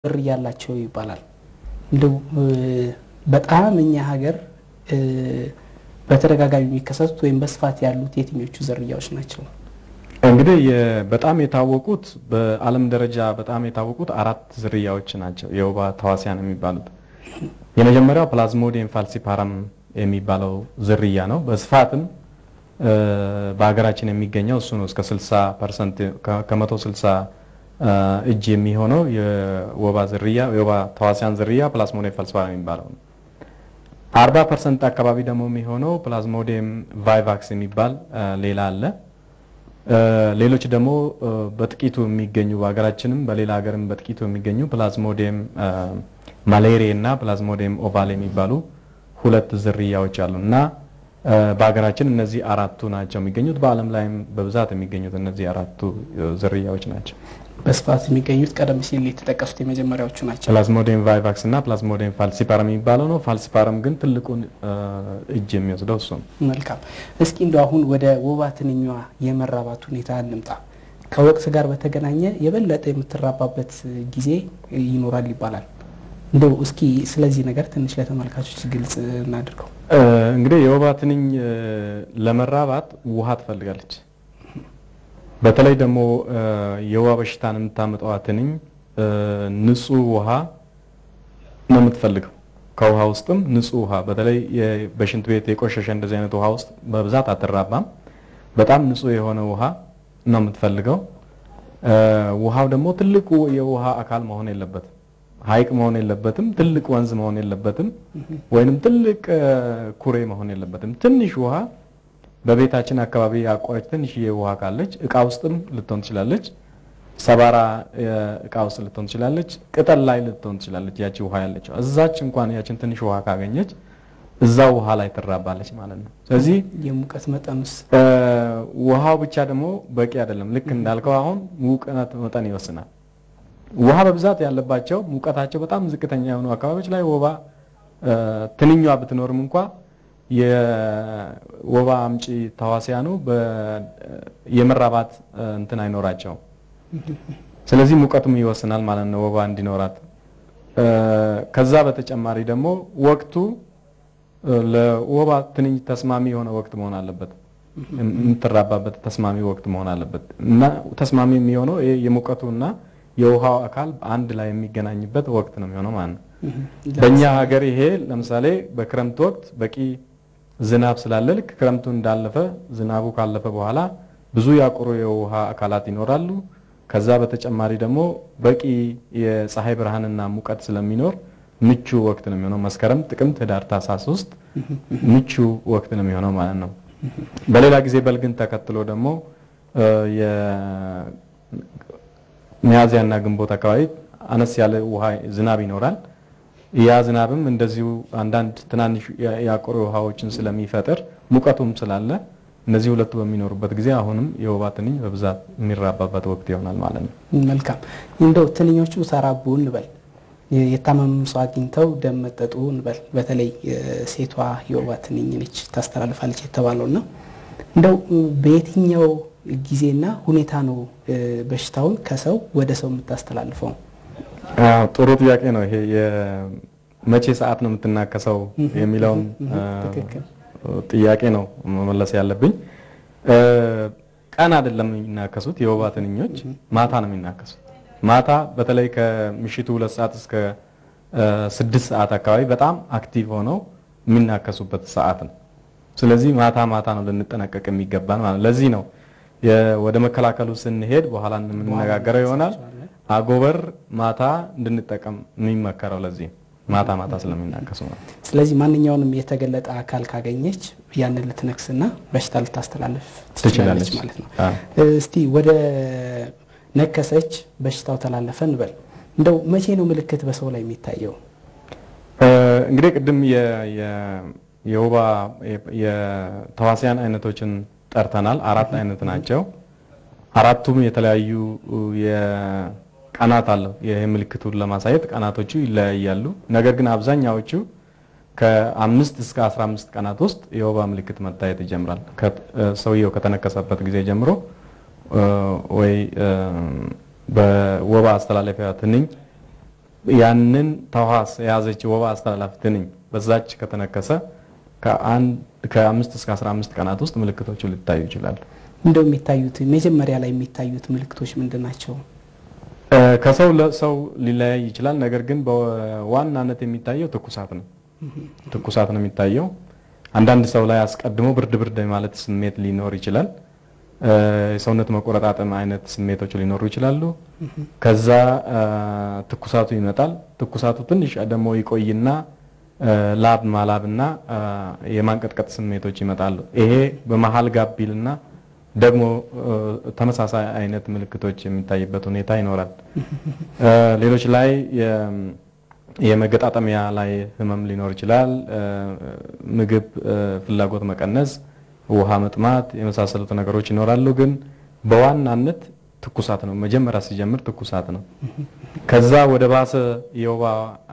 ዝርያ ያላቸው ይባላል። እንደው በጣም እኛ ሀገር በተደጋጋሚ የሚከሰቱት ወይም በስፋት ያሉት የትኞቹ ዝርያዎች ናቸው? እንግዲህ በጣም የታወቁት በዓለም ደረጃ በጣም የታወቁት አራት ዝርያዎች ናቸው የወባ ተዋሲያን የሚባሉት። የመጀመሪያው ፕላዝሞዲየም ፋልሲፓረም የሚባለው ዝርያ ነው። በስፋትም በሀገራችን የሚገኘው እሱ ነው። እስከ 60 ፐርሰንት ከመቶ 60 እጅ የሚሆነው የወባ ዝርያ የወባ ተዋሲያን ዝርያ ፕላዝሞዲየም ፋልሲፓረም የሚባለው ነው። 40 ፐርሰንት አካባቢ ደግሞ የሚሆነው ፕላዝሞዲየም ቫይቫክስ የሚባል ሌላ አለ። ሌሎች ደግሞ በጥቂቱ የሚገኙ በሀገራችንም በሌላ ሀገርም በጥቂቱ የሚገኙ ፕላዝሞዲየም ማሌሪያ እና ፕላዝሞዲየም ኦቫል የሚባሉ ሁለት ዝርያዎች አሉ እና በሀገራችን እነዚህ አራቱ ናቸው የሚገኙት። በዓለም ላይም በብዛት የሚገኙት እነዚህ አራቱ ዝርያዎች ናቸው። በስፋት የሚገኙት ቀደም ሲል የተጠቀሱት የመጀመሪያዎቹ ናቸው። ፕላዝሞዲየም ቫይቫክስ እና ፕላዝሞዲየም ፋልሲፓረም የሚባለው ነው። ፋልሲፓረም ግን ትልቁን እጅ የሚወስደው እሱ ነው። መልካም። እስኪ እንደው አሁን ወደ ወባ ትንኟ የመራባት ሁኔታ እንምጣ። ከወቅት ጋር በተገናኘ የበለጠ የምትራባበት ጊዜ ይኖራል ይባላል። እንደው እስኪ ስለዚህ ነገር ትንሽ ለተመልካቾች ግልጽ እናድርገው። እንግዲህ የወባ ትንኝ ለመራባት ውሃ ትፈልጋለች። በተለይ ደግሞ የወባ በሽታን የምታመጣዋ ትንኝ ንጹህ ውሃ ነው የምትፈልገው። ከውሃ ውስጥም ንጹህ ውሃ በተለይ በሽንት ቤት የቆሸሸ እንደዚህ አይነት ውሃ ውስጥ በብዛት አትራባም። በጣም ንጹህ የሆነ ውሃ ነው የምትፈልገው። ውሃው ደግሞ ትልቁ የውሃ አካል መሆን የለበትም። ሐይቅ መሆን የለበትም። ትልቅ ወንዝ መሆን የለበትም። ወይንም ትልቅ ኩሬ መሆን የለበትም። ትንሽ ውሃ በቤታችን አካባቢ ያቆረች ትንሽዬ ውሃ ካለች እቃ ውስጥም ልትሆን ትችላለች። ሰባራ እቃ ውስጥ ልትሆን ትችላለች። ቅጠል ላይ ልትሆን ትችላለች። ያቺ ውሃ ያለችው እዛች እንኳን ያችን ትንሽ ውሃ ካገኘች እዛው ውሃ ላይ ትራባለች ማለት ነው። ስለዚህ የሙቀት መጠኑስ ውሃው ብቻ ደግሞ በቂ አይደለም። ልክ እንዳልከው አሁን ሙቀት መጠን ይወስናል። ውሃ በብዛት ያለባቸው ሙቀታቸው በጣም ዝቅተኛ የሆኑ አካባቢዎች ላይ ወባ ትንኟ ብትኖርም እንኳ የወባ አምጪ ተዋሲያኑ የመራባት እንትን አይኖራቸውም። ስለዚህ ሙቀቱም ይወስናል ማለት ነው ወባ እንዲኖራት። ከዛ በተጨማሪ ደግሞ ወቅቱ ለወባ ትንኝ ተስማሚ የሆነ ወቅት መሆን አለበት። የምትራባበት ተስማሚ ወቅት መሆን አለበት እና ተስማሚ የሚሆነው የሙቀቱ እና የውሃው አካል አንድ ላይ የሚገናኝበት ወቅት ነው የሚሆነው ማለት ነው። በእኛ ሀገር ይሄ ለምሳሌ በክረምት ወቅት በቂ ዝናብ ስላለ ልክ ክረምቱ እንዳለፈ ዝናቡ ካለፈ በኋላ ብዙ ያቆሩ የውሃ አካላት ይኖራሉ። ከዛ በተጨማሪ ደግሞ በቂ የፀሐይ ብርሃንና ሙቀት ስለሚኖር ምቹ ወቅት ነው የሚሆነው። መስከረም፣ ጥቅምት፣ ህዳር፣ ታህሳስ ውስጥ ምቹ ወቅት ነው የሚሆነው ማለት ነው። በሌላ ጊዜ በልግን ተከትሎ ደግሞ ሚያዝያና ግንቦት አካባቢ አነስ ያለ ውሃ ዝናብ ይኖራል። ያ ዝናብም እንደዚሁ አንዳንድ ትናንሽ ያቆሩ ውሃዎችን ስለሚፈጥር ሙቀቱም ስላለ እነዚህ ሁለቱ በሚኖሩበት ጊዜ አሁንም የወባ ትንኝ በብዛት የሚራባበት ወቅት ይሆናል ማለት ነው። መልካም። እንደው ትንኞቹ ተራቡ እንበል፣ የታመመ ሰው አግኝተው ደም መጠጡ እንበል። በተለይ ሴቷ የወባ ትንኝ ነች ታስተላልፋለች የተባለው እና እንደው በየትኛው ጊዜና ሁኔታ ነው በሽታውን ከሰው ወደ ሰው የምታስተላልፈው? ጥሩ ጥያቄ ነው ይሄ። መቼ ሰዓት ነው የምትናከሰው የሚለውን ጥያቄ ነው መመለስ ያለብኝ። ቀን አይደለም የሚናከሱት የወባ ትንኞች ማታ ነው የሚናከሱት። ማታ በተለይ ከምሽቱ ሁለት ሰዓት እስከ ስድስት ሰዓት አካባቢ በጣም አክቲቭ ሆነው የሚናከሱበት ሰዓት ነው። ስለዚህ ማታ ማታ ነው ልንጠነቀቅ የሚገባን ማለት ለዚህ ነው ወደ መከላከሉ ስንሄድ በኋላ የምንነጋገረው ይሆናል። አጎበር ማታ እንድንጠቀም የሚመከረው ለዚህ ማታ ማታ ስለሚናከሱ ነው። ስለዚህ ማንኛውንም የተገለጠ አካል ካገኘች ያንን ልትነክስና በሽታ ልታስተላልፍ ትችላለች ማለት ነው። እስቲ ወደ ነከሰች በሽታው ተላለፈ እንበል። እንደው መቼ ነው ምልክት በሰው ላይ የሚታየው? እንግዲህ ቅድም የወባ የተዋሲያን አይነቶችን ጠርተናል። አራት አይነት ናቸው። አራቱም የተለያዩ ቀናት አለው። ይህ ምልክቱን ለማሳየት ቀናቶቹ ይለያያሉ። ነገር ግን አብዛኛዎቹ ከአምስት እስከ 15 ቀናት ውስጥ የወባ ምልክት መታየት ይጀምራል። ሰውየው ከተነከሰበት ጊዜ ጀምሮ ወይ በወባ አስተላለፊያ ትንኝ ያንን ተዋስ የያዘች ወባ አስተላላፊ ትንኝ በዛች ከተነከሰ ከአምስት እስከ አስራ አምስት ቀናት ውስጥ ምልክቶቹ ሊታዩ ይችላሉ። እንደው የሚታዩት መጀመሪያ ላይ የሚታዩት ምልክቶች ምንድን ናቸው? ከሰው ለሰው ሊለያይ ይችላል። ነገር ግን በዋናነት የሚታየው ትኩሳት ነው። ትኩሳት ነው የሚታየው። አንዳንድ ሰው ላይ አስቀድሞ ብርድ ብርድ ማለት ስሜት ሊኖር ይችላል። የሰውነት መቆረጣጠም አይነት ስሜቶች ሊኖሩ ይችላሉ። ከዛ ትኩሳቱ ይመጣል። ትኩሳቱ ትንሽ ደግሞ ይቆይና ላብ ማላብና የማንቀጥቀጥ ስሜቶች ይመጣሉ። ይሄ በመሀል ጋቢልና ደግሞ ተመሳሳይ አይነት ምልክቶች የሚታይበት ሁኔታ ይኖራል። ሌሎች ላይ የመገጣጠሚያ ላይ ህመም ሊኖር ይችላል። ምግብ ፍላጎት መቀነስ፣ ውሃ መጥማት የመሳሰሉት ነገሮች ይኖራሉ። ግን በዋናነት ትኩሳት ነው። መጀመሪያ ሲጀምር ትኩሳት ነው። ከዛ ወደ ባሰ የወባ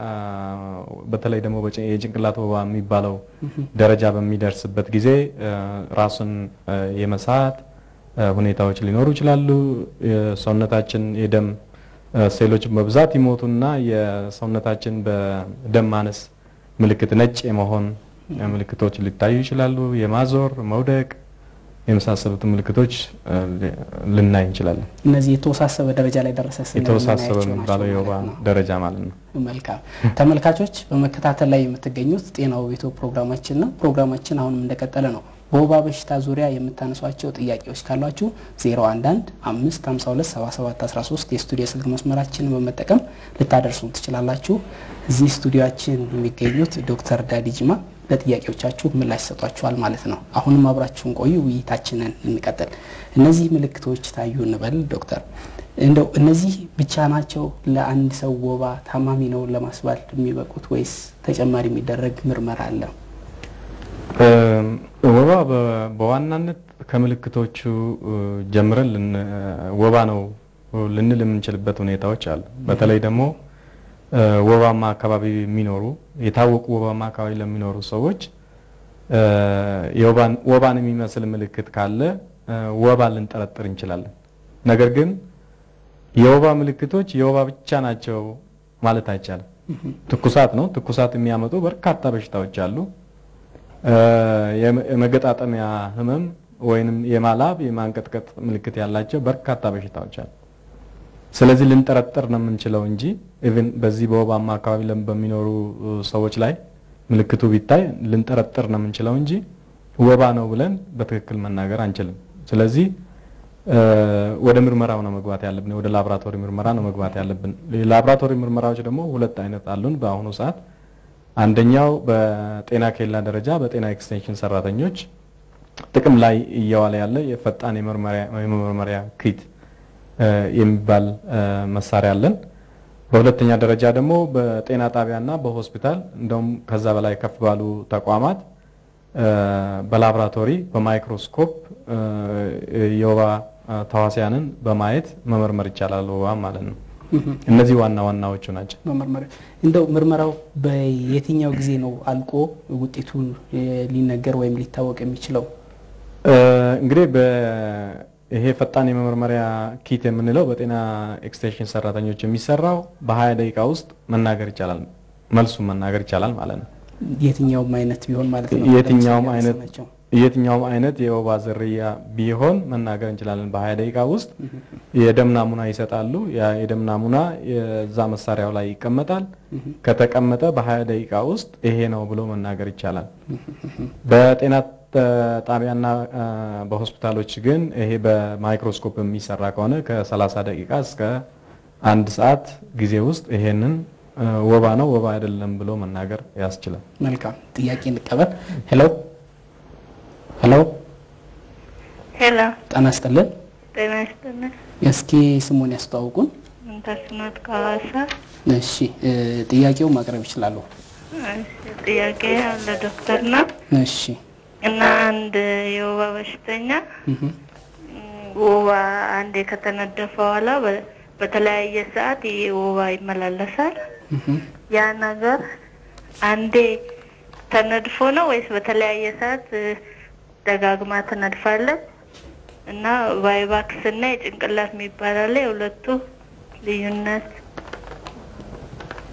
በተለይ ደግሞ የጭንቅላት ወባ የሚባለው ደረጃ በሚደርስበት ጊዜ ራሱን የመሳት ሁኔታዎች ሊኖሩ ይችላሉ። የሰውነታችን የደም ሴሎች በብዛት ይሞቱና የሰውነታችን በደም ማነስ ምልክት ነጭ የመሆን ምልክቶች ሊታዩ ይችላሉ። የማዞር መውደቅ የመሳሰሉት ምልክቶች ልናይ እንችላለን። እነዚህ የተወሳሰበ ደረጃ ላይ ደረሰ ስንል የተወሳሰበ የምናያቸው የሚባለው ናቸው የወባ ማለት ነው። ደረጃ ማለት ነው። መልካም ተመልካቾች፣ በመከታተል ላይ የምትገኙት ጤናው ቤቶ ፕሮግራማችን ነው። ፕሮግራማችን አሁንም እንደቀጠለ ነው። በወባ በሽታ ዙሪያ የምታነሷቸው ጥያቄዎች ካሏችሁ 011 552 77 13 የስቱዲዮ ስልክ መስመራችንን በመጠቀም ልታደርሱን ትችላላችሁ። እዚህ ስቱዲዮችን የሚገኙት ዶክተር ዳዲ ጅማ ለጥያቄዎቻችሁ ምላሽ ሰጧችኋል ማለት ነው። አሁንም አብራችሁን ቆዩ፣ ውይይታችንን እንቀጥል። እነዚህ ምልክቶች ታዩ እንበል ዶክተር፣ እንደው እነዚህ ብቻ ናቸው ለአንድ ሰው ወባ ታማሚ ነው ለማስባል የሚበቁት ወይስ ተጨማሪ የሚደረግ ምርመራ አለ? ወባ በ- በዋናነት ከምልክቶቹ ጀምረን ልን- ወባ ነው ልንል የምንችልበት ሁኔታዎች አሉ። በተለይ ደግሞ ወባማ አካባቢ የሚኖሩ የታወቁ ወባማ አካባቢ ለሚኖሩ ሰዎች የወባን ወባን የሚመስል ምልክት ካለ ወባ ልንጠረጥር እንችላለን። ነገር ግን የወባ ምልክቶች የወባ ብቻ ናቸው ማለት አይቻልም። ትኩሳት ነው። ትኩሳት የሚያመጡ በርካታ በሽታዎች አሉ። የመ- የመገጣጠሚያ ህመም ወይንም የማላብ የማንቀጥቀጥ ምልክት ያላቸው በርካታ በሽታዎች አሉ። ስለዚህ ልንጠረጥር ነው የምንችለው እንጂ ኢቭን በዚህ በወባማ አካባቢ ለም- በሚኖሩ እ, ሰዎች ላይ ምልክቱ ቢታይ ልንጠረጥር ነው የምንችለው እንጂ ወባ ነው ብለን በትክክል መናገር አንችልም። ስለዚህ እ, ወደ ምርመራው ነው መግባት ያለብን፣ ወደ ላቦራቶሪ ምርመራ ነው መግባት ያለብን። የላቦራቶሪ ምርመራዎች ደግሞ ሁለት አይነት አሉን በአሁኑ ሰዓት። አንደኛው በጤና ኬላ ደረጃ በጤና ኤክስቴንሽን ሰራተኞች ጥቅም ላይ እየዋለ ያለ የፈጣን የመርመሪያ የመመርመሪያ ኪት እ, የሚባል እ, መሳሪያ አለን። በሁለተኛ ደረጃ ደግሞ በጤና ጣቢያና በሆስፒታል እንደውም ከዛ በላይ ከፍ ባሉ ተቋማት እ፣ በላቦራቶሪ በማይክሮስኮፕ እ፣ የወባ እ፣ ተዋሲያንን በማየት መመርመር ይቻላል ወባ ማለት ነው። እነዚህ ዋና ዋናዎቹ ናቸው። መመርመሪያ እንደው ምርመራው በየትኛው ጊዜ ነው አልቆ ውጤቱን እ, ሊነገር ወይም ሊታወቅ የሚችለው? እ፣ እንግዲህ በ- ይሄ ፈጣን የመመርመሪያ ኪት የምንለው በጤና ኤክስቴንሽን ሰራተኞች የሚሰራው በሀያ ደቂቃ ውስጥ መናገር ይቻላል፣ መልሱን መናገር ይቻላል ማለት ነው። የትኛውም አይነት ቢሆን ማለት ነው። የትኛውም ለምሳሌ አይነት ያነሳናቸው። የትኛውም አይነት የወባ ዝርያ ቢሆን መናገር እንችላለን። በሀያ ደቂቃ ውስጥ የደም ናሙና ይሰጣሉ። ያ የደም ናሙና የዛ መሳሪያው ላይ ይቀመጣል። ከተቀመጠ በሀያ ደቂቃ ውስጥ ይሄ ነው ብሎ መናገር ይቻላል። በጤና ተ- ጣቢያና አ፣ በሆስፒታሎች ግን ይሄ በማይክሮስኮፕ የሚሰራ ከሆነ ከ30 ደቂቃ እስከ አንድ ሰዓት ጊዜ ውስጥ ይሄንን አ፣ ወባ ነው ወባ አይደለም ብሎ መናገር ያስችላል። መልካም ጥያቄ እንቀበል። ሄሎ ሄሎ፣ ሄሎ ጤና ይስጥልን። ጤና ይስጥልኝ። እስኪ ስሙን ያስተዋውቁን። ምንተስኖት ከሐዋሳ። እሺ እ፣ ጥያቄው ማቅረብ ይችላሉ። እሺ፣ ጥያቄ ያለ ዶክተር ነው እሺ እና አንድ የወባ በሽተኛ እህ፣ ም፣ ወባ አንዴ ከተነደፈ በኋላ በ- በተለያየ ሰዓት ይህ ወባ ይመላለሳል። እህ። ያ ነገር አንዴ ተነድፎ ነው ወይስ በተለያየ ሰዓት እ፣ ደጋግማ ትነድፋለች? እና ቫይቫክስ እና የጭንቅላት የሚባል አለ። የሁለቱ ልዩነት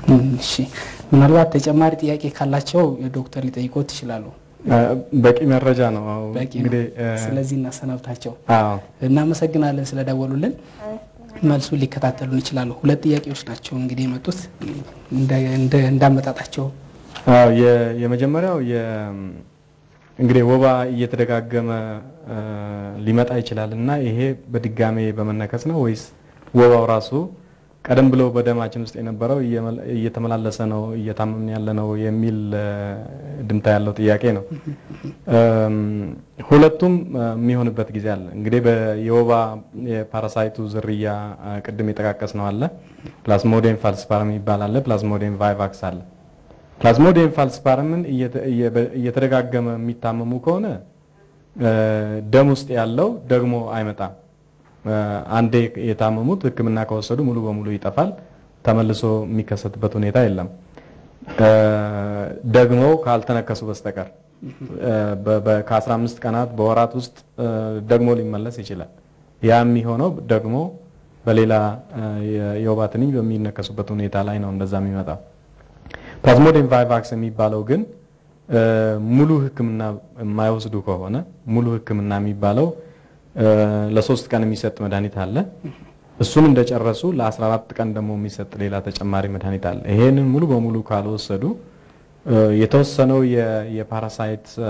እሺ ምናልባት ተጨማሪ ጥያቄ ካላቸው ዶክተር ሊጠይቆት ይችላሉ። እ፣ በቂ መረጃ ነው። አዎ፣ በቂ ነው። እንግዲህ እ፣ ስለዚህ እናሰናብታቸው። አዎ እናመሰግናለን ስለደወሉልን። መልሱን ሊከታተሉን ይችላሉ። ሁለት ጥያቄዎች ናቸው እንግዲህ የመጡት እንደ- እንደ- እንዳመጣጣቸው አዎ የ- የመጀመሪያው የ እንግዲህ ወባ እየተደጋገመ እ፣ ሊመጣ ይችላል እና ይሄ በድጋሜ በመነከስ ነው ወይስ ወባው ራሱ ቀደም ብሎ በደማችን ውስጥ የነበረው እየመ- እየተመላለሰ ነው እየታመምን ያለ ነው የሚል እ፣ ድምታ ያለው ጥያቄ ነው። እም፣ ሁለቱም እ፣ የሚሆንበት ጊዜ አለ። እንግዲህ በ- የወባ የፓራሳይቱ ዝርያ እ፣ ቅድም የጠቃቀስ ነው አለ ፕላዝሞዲየም ፋልሲፓረም ይባል አለ፣ ፕላዝሞዲየም ቫይቫክስ አለ። ፕላዝሞዲየም ፋልሲፓረምን እየተ- እየ- እየተደጋገመ የሚታመሙ ከሆነ እ፣ ደም ውስጥ ያለው ደግሞ አይመጣም። እ፣ አንዴ የታመሙት ሕክምና ከወሰዱ ሙሉ በሙሉ ይጠፋል። ተመልሶ የሚከሰትበት ሁኔታ የለም። እ፣ ደግሞ ካልተነከሱ በስተቀር እ፣ በ- በ- ከ15 ቀናት በወራት ውስጥ እ፣ ደግሞ ሊመለስ ይችላል። ያ የሚሆነው ደግሞ በሌላ እ፣ የ- የወባ ትንኝ በሚነከሱበት ሁኔታ ላይ ነው እንደዛ የሚመጣው። ፕላዝሞዲየም ቫይቫክስ የሚባለው ግን እ፣ ሙሉ ህክምና የማይወስዱ ከሆነ ሙሉ ህክምና የሚባለው እ፣ ለሶስት ቀን የሚሰጥ መድኃኒት አለ። እሱን እንደጨረሱ ለ14 ቀን ደግሞ የሚሰጥ ሌላ ተጨማሪ መድኃኒት አለ። ይሄንን ሙሉ በሙሉ ካልወሰዱ እ፣ የተወሰነው የ- የፓራሳይት እ፣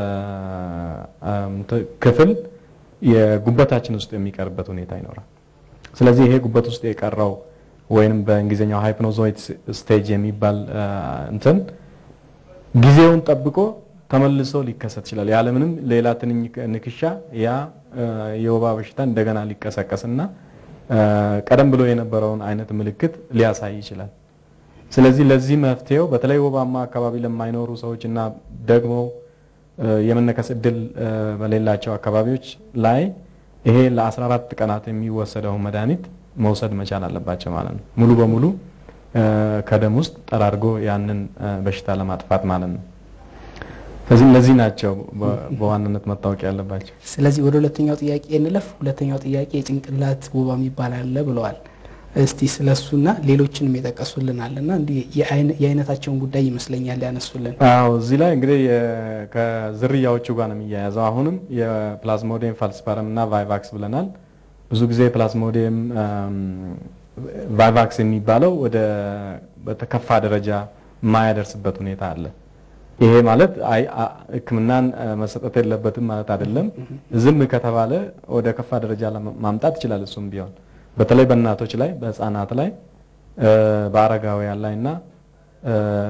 እም፣ ት- ክፍል የጉበታችን ውስጥ የሚቀርበት ሁኔታ ይኖራል። ስለዚህ ይሄ ጉበት ውስጥ የቀረው ወይንም በእንግሊዝኛው ሃይፕኖዞይድ ስቴጅ የሚባል እ፣ እንትን ጊዜውን ጠብቆ ተመልሶ ሊከሰት ይችላል። ያለምንም ሌላ ትንኝ ንክሻ ያ እ፣ የወባ በሽታ እንደገና ሊቀሰቀስና እ፣ ቀደም ብሎ የነበረውን አይነት ምልክት ሊያሳይ ይችላል። ስለዚህ ለዚህ መፍትሄው በተለይ ወባማ አካባቢ ለማይኖሩ ሰዎች እና ደግሞ እ፣ የመነከስ እድል እ፣ በሌላቸው አካባቢዎች ላይ ይሄ ለ14 ቀናት የሚወሰደውን መድኃኒት መውሰድ መቻል አለባቸው ማለት ነው። ሙሉ በሙሉ እ፣ ከደም ውስጥ ጠራርጎ ያንን እ፣ በሽታ ለማጥፋት ማለት ነው። ስለዚህ እነዚህ ናቸው በ- በዋናነት መታወቅ ያለባቸው። ስለዚህ ወደ ሁለተኛው ጥያቄ እንለፍ። ሁለተኛው ጥያቄ የጭንቅላት ወባ የሚባል አለ ብለዋል። እስቲ ስለሱና ሌሎችንም የጠቀሱልናል እና እንዲህ የአይነ- የአይነታቸውን ጉዳይ ይመስለኛል ያነሱልን። አዎ እዚህ ላይ እንግዲህ የ- ከዝርያዎቹ ጋር ነው የሚያያዘው። አሁንም የፕላዝሞዲየም ፋልሲፓረም እና ቫይቫክስ ብለናል። ብዙ ጊዜ ፕላዝሞዲየም አም፣ ቫይቫክስ የሚባለው ወደ በተከፋ ደረጃ የማያደርስበት ሁኔታ አለ። ይሄ ማለት አይ አ- ሕክምናን አ፣ መሰጠት የለበትም ማለት አይደለም። ዝም ከተባለ ወደ ከፋ ደረጃ ለማ- ማምጣት ይችላል። እሱም ቢሆን በተለይ በእናቶች ላይ፣ በህፃናት ላይ፣ እ፣ በአረጋውያን ላይ እና እ፣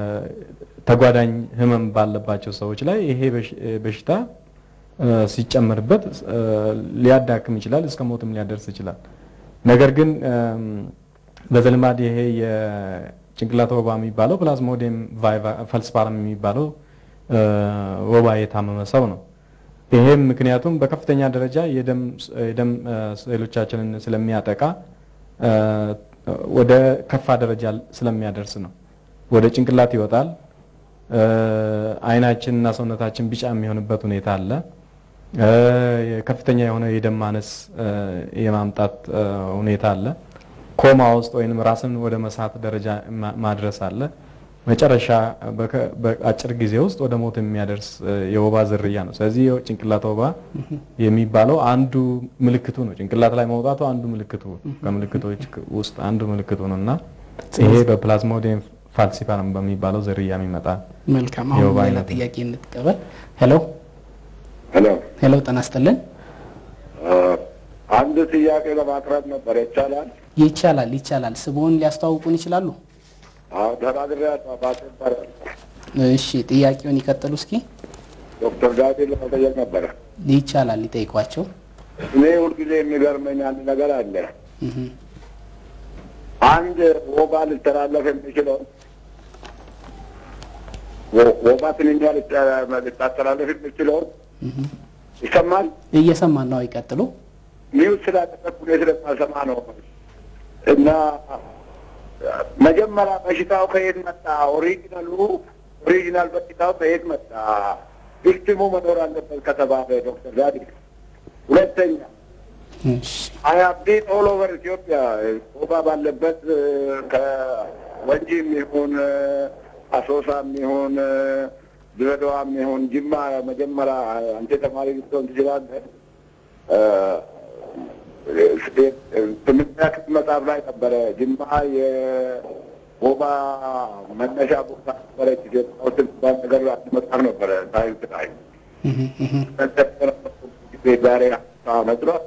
ተጓዳኝ ህመም ባለባቸው ሰዎች ላይ ይሄ በሽ- በሽታ እ፣ ሲጨመርበት እ፣ ሊያዳክም ይችላል፣ እስከ ሞትም ሊያደርስ ይችላል። ነገር ግን እም፣ በዘልማድ ይሄ የጭንቅላት ወባ የሚባለው ፕላዝሞዲየም ፈልስፓረም የሚባለው እ፣ ወባ የታመመ ሰው ነው። ይሄም ምክንያቱም በከፍተኛ ደረጃ የደም የደም እ፣ ሴሎቻችንን ስለሚያጠቃ እ፣ ወደ ከፋ ደረጃ ስለሚያደርስ ነው። ወደ ጭንቅላት ይወጣል። እ፣ አይናችን እና ሰውነታችን ቢጫ የሚሆንበት ሁኔታ አለ። እ፣ ከፍተኛ የሆነ የደም ማነስ እ፣ የማምጣት እ፣ ሁኔታ አለ። ኮማ ውስጥ ወይንም ራስን ወደ መሳት ደረጃ ማ- ማድረስ አለ። መጨረሻ በከ- በአጭር ጊዜ ውስጥ ወደ ሞት የሚያደርስ እ፣ የወባ ዝርያ ነው። ስለዚህ የጭንቅላት ወባ የሚባለው አንዱ ምልክቱ ነው። ጭንቅላት ላይ መውጣቱ አንዱ ምልክቱ ከምልክቶች ውስጥ አንዱ ምልክቱ ነው እና ይሄ በፕላዝሞዲየም ፋልሲፓረም በሚባለው ዝርያ የሚመጣ መልካም። አሁን የወባ ሌላ አይነት ነው። ጥያቄ እንጥቀበል። ሄሎ ሄሎ ሄሎ፣ ጤና ይስጥልን። አንድ ጥያቄ ለማቅረብ ነበር። ይቻላል? ይቻላል ይቻላል። ስምዎን ሊያስተዋውቁን ይችላሉ? አዎ ተናግሬ አባቴ ይባላል። እሺ፣ ጥያቄውን ይቀጥሉ እስኪ። ዶክተር ዳዊትን ለመጠየቅ ነበረ። ይቻላል፣ ይጠይቋቸው። እኔ ሁልጊዜ የሚገርመኝ አንድ ነገር አለ። እህ፣ አንድ ወባ ሊተላለፍ የሚችለው ወ- ወባ ትንኛ ሊተ- ሊታስተላለፍ የሚችለው እህ። ይሰማል። እየሰማን ነው። ይቀጥሉ። ኒውስ ስላደረግኩ እኔ ስለማልሰማ ነው እና መጀመሪያ በሽታው ከየት መጣ? ኦሪጂናሉ ኦሪጂናል በሽታው ከየት መጣ? ቪክቲሙ መኖር አለበት ከተባለ ዶክተር ዳዲ ሁለተኛ እሺ፣ አይ ሃቭ ቢን ኦል ኦቨር ኢትዮጵያ ወባ ባለበት እ፣ ከ- ወንጂም ይሁን አሶሳም ይሁን ድሬዳዋም ይሁን ጅማ መጀመሪያ አንተ ተማሪ ልትሆን ትችላለህ። ስምንተኛ ክፍል መጽሐፍ ላይ ነበረ ጊዜ የወባ መነሻ ቦታ ነበረች ኢትዮጵያ ውስጥ የሚባል ነገር አንድ መጽሐፍ ነበረ ሳይንስ ላይ ጊዜ ዛሬ አመት ነው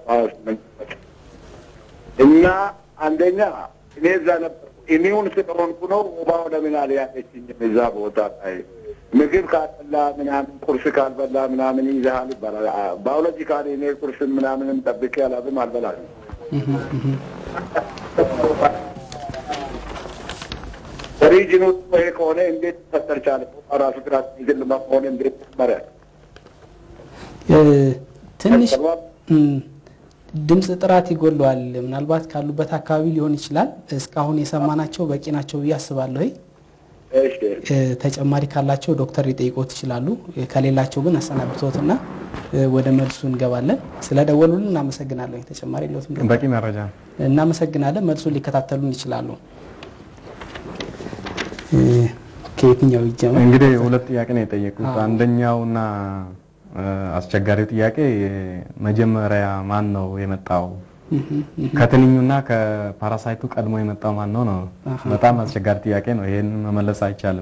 እና አንደኛ እኔ እዛ ነበር ኢሚዩን ስለሆንኩ ነው ወባው ለምን አልያዘችኝም እዛ ቦታ ላይ ምግብ ካልበላ ምናምን ቁርስ ካልበላ ምናምን ይዘሃል ይባላል። ባዮሎጂካሊ እኔ ቁርስ ምናምንም ጠብቄ አላብም አልበላም። ሪጅኑ ይሄ ከሆነ እንዴት ፈጠር ቻለ? ራሱ ግራት ይግል መሆን እንዴት መረ ትንሽ ድምፅ ጥራት ይጎለዋል። ምናልባት ካሉበት አካባቢ ሊሆን ይችላል። እስካሁን የሰማናቸው በቂ ናቸው ብዬ አስባለሁ። ተጨማሪ ካላቸው ዶክተር ሊጠይቆት ይችላሉ። ከሌላቸው ግን አሰናብቶትና ወደ መልሱ እንገባለን። ስለደወሉልን እናመሰግናለን። ተጨማሪ ሎትም በቂ መረጃ እናመሰግናለን። መልሱን ሊከታተሉን ይችላሉ። ከየትኛው ይጀመር? እንግዲህ ሁለት ጥያቄ ነው የጠየቁት። አንደኛውና አስቸጋሪው ጥያቄ መጀመሪያ ማን ነው የመጣው ከትንኙና ከፓራሳይቱ ቀድሞ የመጣው ማን ነው ነው። በጣም አስቸጋሪ ጥያቄ ነው። ይሄን መመለስ አይቻልም።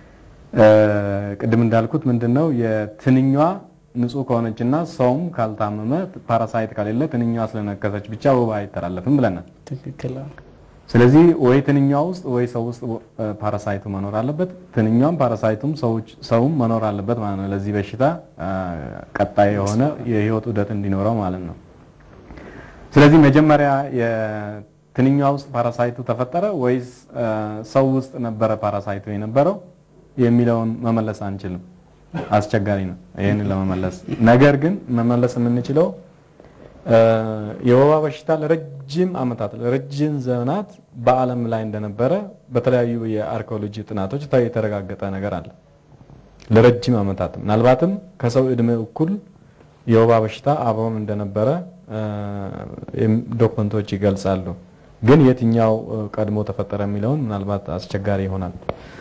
ቅድም እንዳልኩት ምንድነው የትንኟ ንጹህ ከሆነችና ሰውም ካልታመመ ፓራሳይት ከሌለ ትንኟ ስለነከሰች ብቻ ወባ አይተላለፍም ብለናል። ትክክል። ስለዚህ ወይ ትንኟ ውስጥ ወይ ሰው ውስጥ ፓራሳይቱ መኖር አለበት። ትንኟም ፓራሳይቱም ሰውም መኖር አለበት ማለት ነው። ለዚህ በሽታ ቀጣይ የሆነ የህይወት ዑደት እንዲኖረው ማለት ነው። ስለዚህ መጀመሪያ የትንኟ ውስጥ ፓራሳይቱ ተፈጠረ ወይስ ሰው ውስጥ ነበረ ፓራሳይቱ የነበረው የሚለውን መመለስ አንችልም። አስቸጋሪ ነው ይህንን ለመመለስ። ነገር ግን መመለስ የምንችለው የወባ በሽታ ለረጅም ዓመታት ለረጅም ዘመናት በዓለም ላይ እንደነበረ በተለያዩ የአርኪኦሎጂ ጥናቶች የተረጋገጠ ነገር አለ። ለረጅም ዓመታት ምናልባትም ከሰው እድሜ እኩል የወባ በሽታ አብሮን እንደነበረ ዶክመንቶች ይገልጻሉ። ግን የትኛው ቀድሞ ተፈጠረ የሚለውን ምናልባት አስቸጋሪ ይሆናል።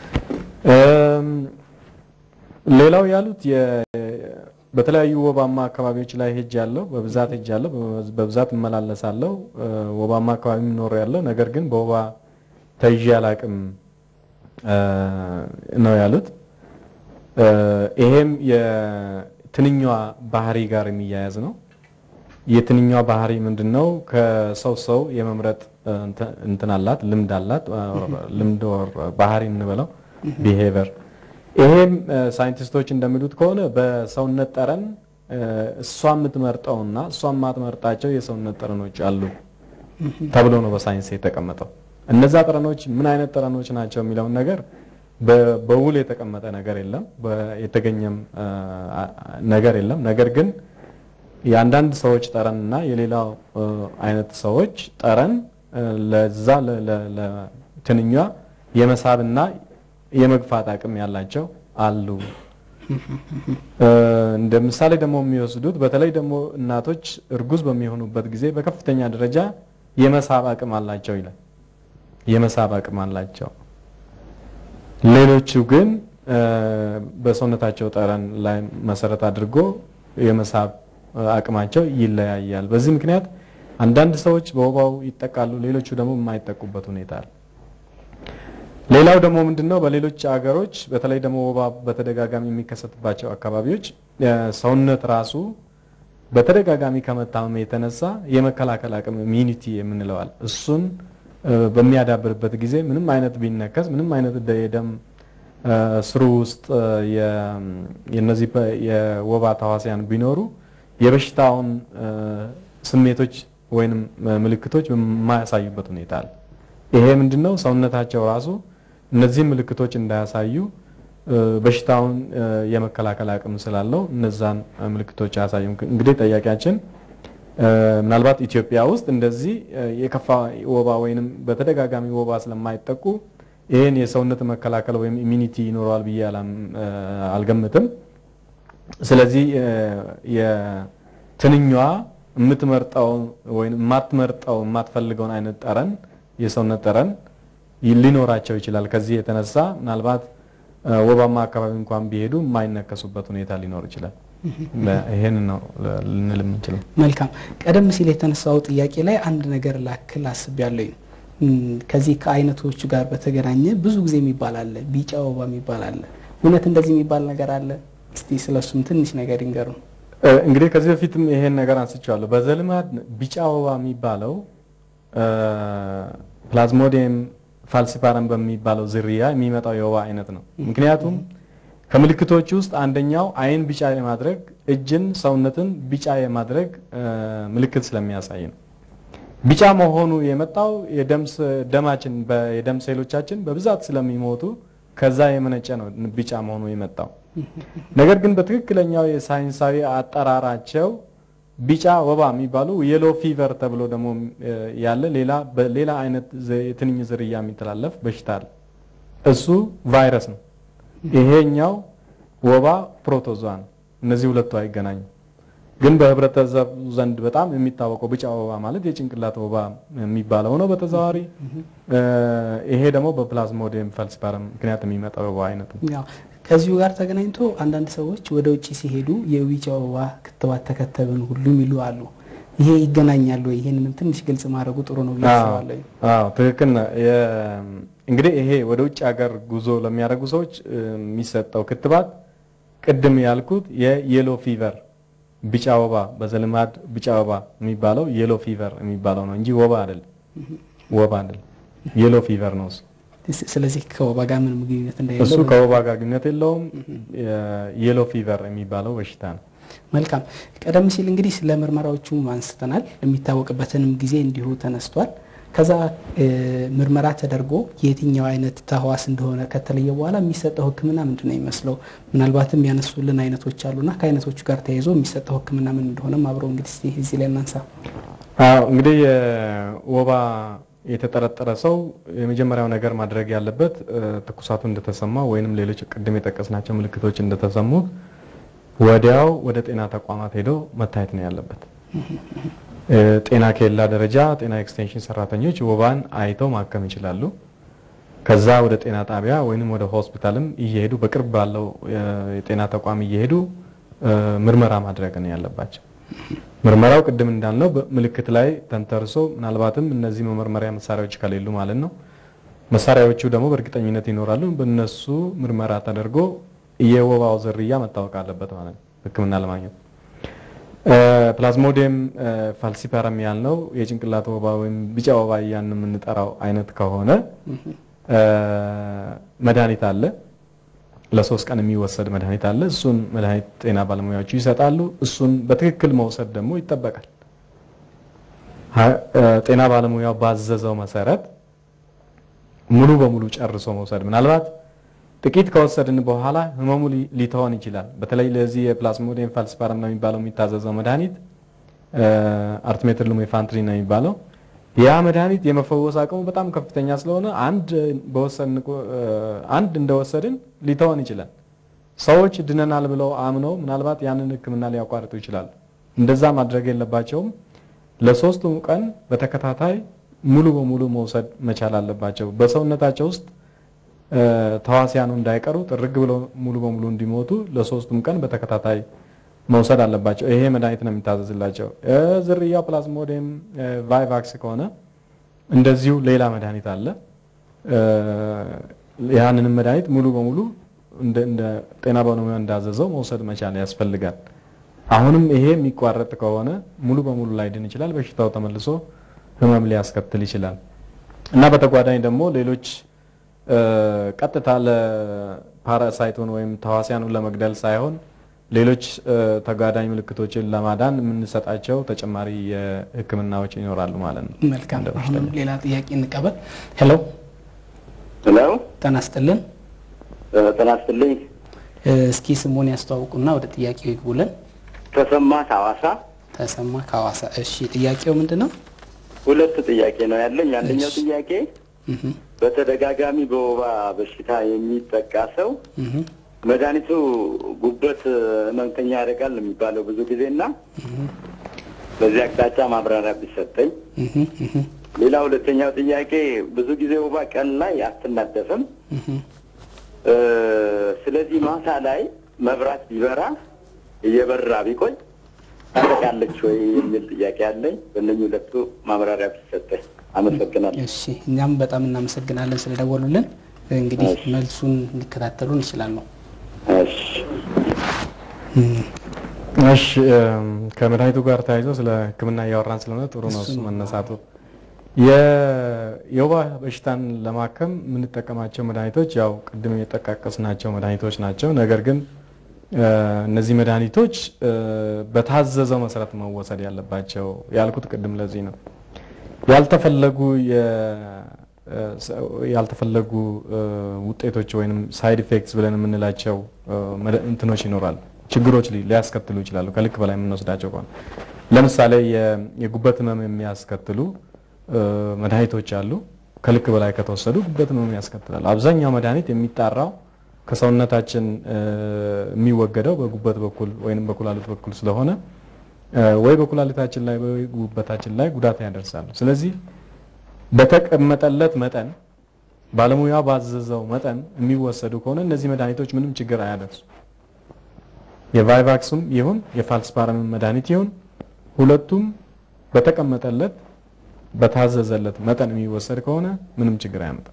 ሌላው ያሉት በተለያዩ ወባማ አካባቢዎች ላይ ሄጅ ያለው በብዛት ሄጅ ያለው በብዛት እመላለሳለሁ። ወባማ አካባቢ ኖር ያለው ነገር ግን በወባ ተይዤ አላቅም ነው ያሉት። ይሄም የትንኟ ባህሪ ጋር የሚያያዝ ነው። የትንኟ ባህሪ ምንድነው? ከሰው ሰው የመምረጥ እንትን አላት፣ ልምድ አላት። ልምድ ባህሪ እንበለው ቢሄቨር ይሄም ሳይንቲስቶች እንደሚሉት ከሆነ በሰውነት ጠረን እሷ የምትመርጠውና እሷ የማትመርጣቸው የሰውነት ጠረኖች አሉ ተብሎ ነው በሳይንስ የተቀመጠው። እነዛ ጠረኖች ምን አይነት ጠረኖች ናቸው የሚለውን ነገር በውል የተቀመጠ ነገር የለም፣ የተገኘም ነገር የለም። ነገር ግን የአንዳንድ ሰዎች ጠረን እና የሌላው አይነት ሰዎች ጠረን ለዛ ለትንኟ የመሳብና የመግፋት አቅም ያላቸው አሉ። እንደ ምሳሌ ደግሞ የሚወስዱት በተለይ ደግሞ እናቶች እርጉዝ በሚሆኑበት ጊዜ በከፍተኛ ደረጃ የመሳብ አቅም አላቸው ይላል። የመሳብ አቅም አላቸው። ሌሎቹ ግን በሰውነታቸው ጠረን ላይ መሰረት አድርጎ የመሳብ አቅማቸው ይለያያል። በዚህ ምክንያት አንዳንድ ሰዎች በወባው ይጠቃሉ፣ ሌሎቹ ደግሞ የማይጠቁበት ሁኔታ አለ። ሌላው ደግሞ ምንድነው በሌሎች አገሮች በተለይ ደግሞ ወባ በተደጋጋሚ የሚከሰትባቸው አካባቢዎች ሰውነት ራሱ በተደጋጋሚ ከመታመም የተነሳ የመከላከል አቅም ኢሚኒቲ የምንለዋል እሱን በሚያዳብርበት ጊዜ ምንም አይነት ቢነከስ ምንም አይነት የደም ስሩ ውስጥ የነዚህ የወባ ተዋሲያን ቢኖሩ የበሽታውን ስሜቶች ወይንም ምልክቶች በማያሳዩበት ሁኔታ አለ። ይሄ ምንድነው ሰውነታቸው ራሱ እነዚህ ምልክቶች እንዳያሳዩ በሽታውን የመከላከል አቅም ስላለው እነዛን ምልክቶች አያሳዩም። እንግዲህ ጠያቂያችን ምናልባት ኢትዮጵያ ውስጥ እንደዚህ የከፋ ወባ ወይንም በተደጋጋሚ ወባ ስለማይጠቁ ይህን የሰውነት መከላከል ወይም ኢሚኒቲ ይኖረዋል ብዬ አልገምትም። ስለዚህ የትንኟ የምትመርጠው ወይም የማትመርጠው የማትፈልገውን አይነት ጠረን የሰውነት ጠረን ሊኖራቸው ይችላል። ከዚህ የተነሳ ምናልባት ወባማ አካባቢ እንኳን ቢሄዱ የማይነከሱበት ሁኔታ ሊኖር ይችላል። ይሄን ነው ልንል የምንችለው። መልካም። ቀደም ሲል የተነሳው ጥያቄ ላይ አንድ ነገር ላክል አስቤያለሁ። ከዚህ ከአይነቶቹ ጋር በተገናኘ ብዙ ጊዜ የሚባል አለ፣ ቢጫ ወባ የሚባል አለ። እውነት እንደዚህ የሚባል ነገር አለ? እስቲ ስለሱም ትንሽ ነገር ይንገሩ። እንግዲህ ከዚህ በፊትም ይሄን ነገር አንስቼዋለሁ። በዘልማድ ቢጫ ወባ የሚባለው ፕላዝሞዲየም ፋልሲፓረም በሚባለው ዝርያ የሚመጣው የወባ አይነት ነው። ምክንያቱም ከምልክቶች ውስጥ አንደኛው አይን ቢጫ የማድረግ እጅን፣ ሰውነትን ቢጫ የማድረግ ምልክት ስለሚያሳይ ነው። ቢጫ መሆኑ የመጣው ደማችን የደም ሴሎቻችን በብዛት ስለሚሞቱ ከዛ የመነጨ ነው ቢጫ መሆኑ የመጣው። ነገር ግን በትክክለኛው የሳይንሳዊ አጠራራቸው ቢጫ ወባ የሚባሉ የሎ ፊቨር ተብሎ ደግሞ ያለ ሌላ በሌላ አይነት የትንኝ ዝርያ የሚተላለፍ በሽታ አለ። እሱ ቫይረስ ነው። ይሄኛው ወባ ፕሮቶዟ ነው። እነዚህ ሁለቱ አይገናኙም። ግን በህብረተሰቡ ዘንድ በጣም የሚታወቀው ቢጫ ወባ ማለት የጭንቅላት ወባ የሚባለው ነው በተዘዋዋሪ። ይሄ ደግሞ በፕላዝሞዲየም ፋልሲፓረም ምክንያት የሚመጣው ወባ አይነት ነው። ከዚሁ ጋር ተገናኝቶ አንዳንድ ሰዎች ወደ ውጭ ሲሄዱ የቢጫ ወባ ክትባት ተከተብን ሁሉ የሚሉ አሉ። ይሄ ይገናኛሉ ወይ? ይሄንንም ትንሽ ግልጽ ማድረጉ ጥሩ ነው ብዬ አስባለሁ። አዎ ትክክል ነው። እንግዲህ ይሄ ወደ ውጭ ሀገር ጉዞ ለሚያደርጉ ሰዎች የሚሰጠው ክትባት ቅድም ያልኩት የየሎ ፊቨር ቢጫ ወባ በዘልማድ ቢጫ ወባ የሚባለው የሎ ፊቨር የሚባለው ነው እንጂ ወባ አይደለም። ወባ አይደለም፣ የሎ ፊቨር ነው እሱ። ስለዚህ ከወባ ጋር ምንም ግንኙነት እንደሌለው እሱ ከወባ ጋር ግንኙነት የለውም። የሎ ፊቨር የሚባለው በሽታ ነው። መልካም። ቀደም ሲል እንግዲህ ስለ ምርመራዎቹ አንስተናል። የሚታወቅበትንም ጊዜ እንዲሁ ተነስቷል። ከዛ ምርመራ ተደርጎ የትኛው አይነት ተህዋስ እንደሆነ ከተለየ በኋላ የሚሰጠው ሕክምና ምንድን ነው የሚመስለው? ምናልባትም ያነሱልን አይነቶች አሉና ከአይነቶቹ ጋር ተያይዞ የሚሰጠው ሕክምና ምን እንደሆነም አብሮ እንግዲህ እስቲ እዚህ ላይ እናንሳ። አዎ እንግዲህ የወባ የተጠረጠረ ሰው የመጀመሪያው ነገር ማድረግ ያለበት ትኩሳቱ እንደተሰማ ወይንም ሌሎች ቅድም የጠቀስናቸው ምልክቶች እንደተሰሙ ወዲያው ወደ ጤና ተቋማት ሄዶ መታየት ነው ያለበት። ጤና ኬላ ደረጃ ጤና ኤክስቴንሽን ሰራተኞች ወባን አይተው ማከም ይችላሉ። ከዛ ወደ ጤና ጣቢያ ወይንም ወደ ሆስፒታልም እየሄዱ በቅርብ ባለው የጤና ተቋም እየሄዱ ምርመራ ማድረግ ነው ያለባቸው። ምርመራው ቅድም እንዳልነው ምልክት ላይ ተንተርሶ ምናልባትም እነዚህ መመርመሪያ መሳሪያዎች ከሌሉ ማለት ነው። መሳሪያዎቹ ደግሞ በእርግጠኝነት ይኖራሉ። በእነሱ ምርመራ ተደርጎ የወባው ዝርያ መታወቅ አለበት ማለት ነው ሕክምና ለማግኘት ፕላዝሞዲየም ፋልሲፓረም ያልነው የጭንቅላት ወባ ወይም ቢጫ ወባ እያን የምንጠራው አይነት ከሆነ መድኃኒት አለ። ለሶስት ቀን የሚወሰድ መድኃኒት አለ። እሱን መድኃኒት ጤና ባለሙያዎቹ ይሰጣሉ። እሱን በትክክል መውሰድ ደግሞ ይጠበቃል። ጤና ባለሙያው ባዘዘው መሰረት ሙሉ በሙሉ ጨርሶ መውሰድ ምናልባት ጥቂት ከወሰድን በኋላ ህመሙ ሊተወን ይችላል። በተለይ ለዚህ የፕላዝሞዲየም ፋልሲፓረም ነው የሚባለው የሚታዘዘው መድኃኒት አርቲሜትር ሉሜፋንትሪን ነው የሚባለው። ያ መድኃኒት የመፈወስ አቅሙ በጣም ከፍተኛ ስለሆነ አንድ በወሰድን አንድ እንደወሰድን ሊተወን ይችላል። ሰዎች ድነናል ብለው አምነው ምናልባት ያንን ህክምና ሊያቋርጡ ይችላሉ። እንደዛ ማድረግ የለባቸውም። ለሶስቱም ቀን በተከታታይ ሙሉ በሙሉ መውሰድ መቻል አለባቸው። በሰውነታቸው ውስጥ ተዋሲያኑ እንዳይቀሩ ጥርግ ብለው ሙሉ በሙሉ እንዲሞቱ ለሶስቱም ቀን በተከታታይ መውሰድ አለባቸው። ይሄ መድኃኒት ነው የሚታዘዝላቸው። ዝርያው ፕላዝሞዲየም ቫይቫክስ ከሆነ እንደዚሁ ሌላ መድኃኒት አለ። ያንንም መድኃኒት ሙሉ በሙሉ እንደ ጤና ባለሙያ እንዳዘዘው መውሰድ መቻል ያስፈልጋል። አሁንም ይሄ የሚቋረጥ ከሆነ ሙሉ በሙሉ ላይድን ይችላል። በሽታው ተመልሶ ህመም ሊያስከትል ይችላል እና በተጓዳኝ ደግሞ ሌሎች ቀጥታ ለፓራሳይቱን ወይም ተዋሲያኑን ለመግደል ሳይሆን ሌሎች ተጓዳኝ ምልክቶችን ለማዳን የምንሰጣቸው ተጨማሪ የህክምናዎች ይኖራሉ ማለት ነው። መልካም። አሁንም ሌላ ጥያቄ እንቀበል። ሄሎ ሄሎ፣ ጤና ይስጥልን። ጤና ይስጥልኝ። እስኪ ስሙን ያስተዋውቁና ወደ ጥያቄው ይግቡልን። ተሰማ ከሐዋሳ። ተሰማ ከሐዋሳ። እሺ፣ ጥያቄው ምንድን ነው? ሁለት ጥያቄ ነው ያለኝ። አንደኛው እሺ። ጥያቄ በተደጋጋሚ በወባ በሽታ የሚጠቃ ሰው መድኃኒቱ ጉበት ህመምተኛ ያደርጋል የሚባለው ብዙ ጊዜ እና በዚህ አቅጣጫ ማብራሪያ ቢሰጠኝ። ሌላ ሁለተኛው ጥያቄ ብዙ ጊዜ ወባ ቀን ላይ አትናደፍም። እ፣ ስለዚህ ማታ ላይ መብራት ቢበራ እየበራ ቢቆይ ታጠቃለች ወይ የሚል ጥያቄ አለኝ። በእነኝህ ሁለቱ ማብራሪያ ቢሰጠኝ አመሰግናለሁ። እሺ እኛም በጣም እናመሰግናለን ስለደወሉልን። እንግዲህ እሺ። መልሱን ሊከታተሉ እንችላለን። እሺ እሺ እም፣ ከመድኃኒቱ ጋር ተያይዞ ስለ ሕክምና እያወራን ስለሆነ ጥሩ ነው እሱ መነሳቱ። የ- የወባ በሽታን ለማከም የምንጠቀማቸው መድኃኒቶች ያው ቅድም የጠቃቀስናቸው መድኃኒቶች ናቸው። ነገር ግን እ፣ እነዚህ መድኃኒቶች እ፣ በታዘዘው መሰረት መወሰድ ያለባቸው ያልኩት ቅድም ለዚህ ነው። ያልተፈለጉ የ- እ፣ ሰ- ያልተፈለጉ እ፣ ውጤቶች ወይም ሳይድ ኢፌክትስ ብለን የምንላቸው እ፣ መድ- እንትኖች ይኖራሉ። ችግሮች ሊ- ሊያስከትሉ ይችላሉ ከልክ በላይ የምንወስዳቸው ከሆነ ለምሳሌ የ- የጉበት ህመም የሚያስከትሉ እ፣ መድኃኒቶች አሉ። ከልክ በላይ ከተወሰዱ ጉበት ህመም ያስከትላሉ። አብዛኛው መድኃኒት የሚጣራው ከሰውነታችን እ፣ የሚወገደው በጉበት በኩል ወይም በኩላሊት በኩል ስለሆነ እ፣ ወይ በኩላሊታችን ላይ ወይ ጉበታችን ላይ ጉዳት ያደርሳሉ። ስለዚህ በተቀመጠለት መጠን ባለሙያ ባዘዘው መጠን የሚወሰዱ ከሆነ እነዚህ መድኃኒቶች ምንም ችግር አያደርሱ። የቫይቫክስም ይሁን የፋልስፓረም መድኃኒት ይሁን ሁለቱም በተቀመጠለት በታዘዘለት መጠን የሚወሰድ ከሆነ ምንም ችግር አያመጣም።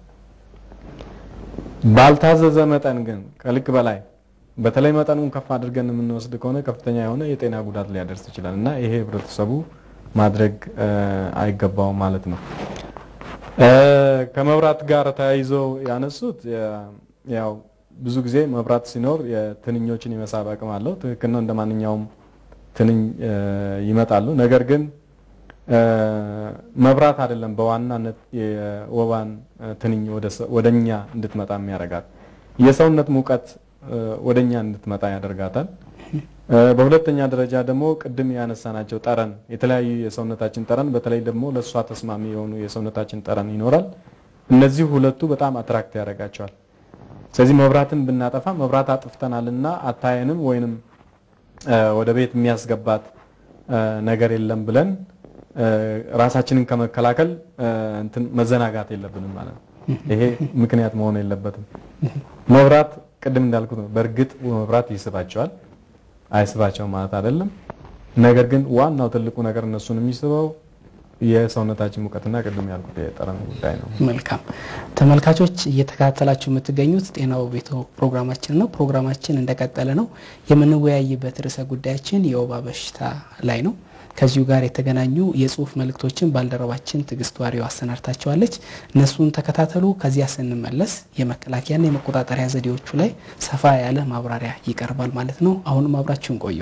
ባልታዘዘ መጠን ግን ከልክ በላይ በተለይ መጠኑን ከፍ አድርገን የምንወስድ ከሆነ ከፍተኛ የሆነ የጤና ጉዳት ሊያደርስ ይችላል እና ይሄ ህብረተሰቡ ማድረግ እ፣ አይገባውም ማለት ነው። እ፣ ከመብራት ጋር ተያይዞ ያነሱት የ- ያው ብዙ ጊዜ መብራት ሲኖር የትንኞችን የመሳብ አቅም አለው። ትክክል ነው። እንደ ማንኛውም ትንኝ እ፣ ይመጣሉ። ነገር ግን እ፣ መብራት አይደለም በዋናነት የወባን እ፣ ትንኝ ወደ ሰ- ወደኛ እንድትመጣ የሚያደርጋት የሰውነት ሙቀት እ፣ ወደኛ እንድትመጣ ያደርጋታል። እ፣ በሁለተኛ ደረጃ ደግሞ ቅድም ያነሳናቸው ጠረን፣ የተለያዩ የሰውነታችን ጠረን፣ በተለይ ደግሞ ለእሷ ተስማሚ የሆኑ የሰውነታችን ጠረን ይኖራል። እነዚህ ሁለቱ በጣም አትራክት ያደርጋቸዋል። ስለዚህ መብራትን ብናጠፋ መብራት አጥፍተናልና አታየንም ወይንም እ፣ ወደ ቤት የሚያስገባት እ፣ ነገር የለም ብለን እ፣ ራሳችንን ከመከላከል እ፣ እንትን መዘናጋት የለብንም ማለት ነው። ይሄ ምክንያት መሆን የለበትም። መብራት ቅድም እንዳልኩት ነው። በእርግጥ መብራት ይስባቸዋል፣ አይስባቸውም ማለት አይደለም። ነገር ግን ዋናው ትልቁ ነገር እነሱን የሚስበው የሰውነታችን ሙቀትና ቅድም ያልኩት የጠረን ጉዳይ ነው። መልካም ተመልካቾች እየተከታተላችሁ የምትገኙት ጤናው ቤቶ ፕሮግራማችን ነው። ፕሮግራማችን እንደቀጠለ ነው። የምንወያይበት ርዕሰ ጉዳያችን የወባ በሽታ ላይ ነው። ከዚሁ ጋር የተገናኙ የጽሁፍ መልእክቶችን ባልደረባችን ትዕግስት ዋሪው አሰናድታቸዋለች። እነሱን ተከታተሉ። ከዚያ ስንመለስ የመከላከያና የመቆጣጠሪያ ዘዴዎቹ ላይ ሰፋ ያለ ማብራሪያ ይቀርባል ማለት ነው። አሁንም አብራችሁን ቆዩ።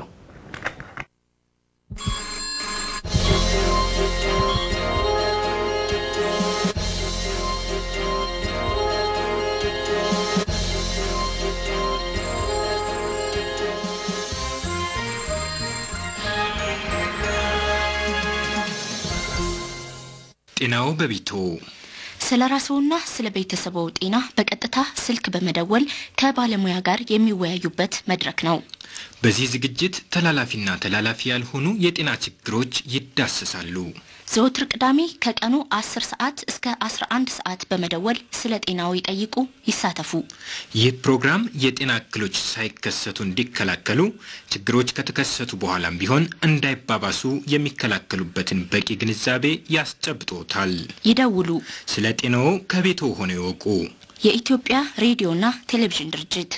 ጤናው በቤቶ ስለ ራስዎና ስለ ቤተሰቦ ጤና በቀጥታ ስልክ በመደወል ከባለሙያ ጋር የሚወያዩበት መድረክ ነው። በዚህ ዝግጅት ተላላፊና ተላላፊ ያልሆኑ የጤና ችግሮች ይዳሰሳሉ። ዘወትር ቅዳሜ ከቀኑ 10 ሰዓት እስከ 11 ሰዓት በመደወል ስለ ጤናው ይጠይቁ፣ ይሳተፉ። ይህ ፕሮግራም የጤና እክሎች ሳይከሰቱ እንዲከላከሉ፣ ችግሮች ከተከሰቱ በኋላም ቢሆን እንዳይባባሱ የሚከላከሉበትን በቂ ግንዛቤ ያስጨብጦታል። ይደውሉ። ስለ ጤናዎ ከቤቶ ሆነው ይወቁ። የኢትዮጵያ ሬዲዮና ቴሌቪዥን ድርጅት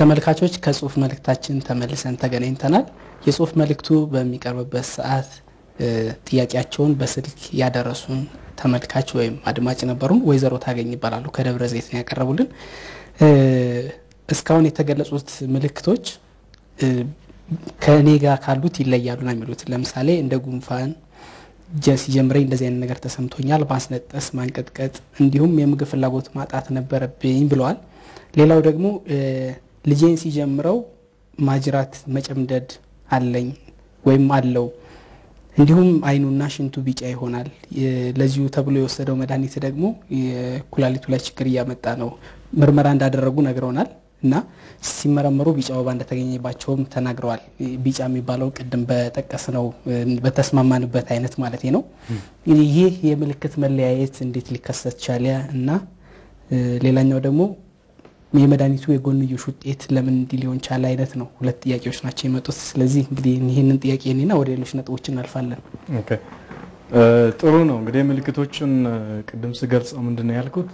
ተመልካቾች ከጽሁፍ መልእክታችን ተመልሰን ተገናኝተናል። የጽሁፍ መልእክቱ በሚቀርብበት ሰዓት ጥያቄያቸውን በስልክ ያደረሱን ተመልካች ወይም አድማጭ ነበሩን። ወይዘሮ ታገኝ ይባላሉ። ከደብረ ዘይት ነው ያቀረቡልን። እስካሁን የተገለጹት ምልክቶች ከእኔ ጋር ካሉት ይለያሉ ነው የሚሉት። ለምሳሌ እንደ ጉንፋን ሲጀምረኝ እንደዚህ አይነት ነገር ተሰምቶኛል፣ ማስነጠስ፣ ማንቀጥቀጥ እንዲሁም የምግብ ፍላጎት ማጣት ነበረብኝ ብለዋል። ሌላው ደግሞ ልጄን ሲጀምረው ማጅራት መጨምደድ አለኝ ወይም አለው እንዲሁም አይኑና ሽንቱ ቢጫ ይሆናል። ለዚሁ ተብሎ የወሰደው መድኃኒት ደግሞ የኩላሊቱ ላይ ችግር እያመጣ ነው። ምርመራ እንዳደረጉ ነግረውናል እና ሲመረመሩ ቢጫ ወባ እንደተገኘባቸውም ተናግረዋል። ቢጫ የሚባለው ቅድም በጠቀስነው በተስማማንበት አይነት ማለት ነው። ይህ የምልክት መለያየት እንዴት ሊከሰት ቻለ እና ሌላኛው ደግሞ የመድኃኒቱ የጎንዮሽ ውጤት ለምን እንዲህ ሊሆን ቻለ አይነት ነው። ሁለት ጥያቄዎች ናቸው የመጡት። ስለዚህ እንግዲህ ይህንን ጥያቄ እኔና ወደ ሌሎች ነጥቦች እናልፋለን። ኦኬ ጥሩ ነው። እንግዲህ ምልክቶቹን ቅድም ስገልጸው ምንድን ነው ያልኩት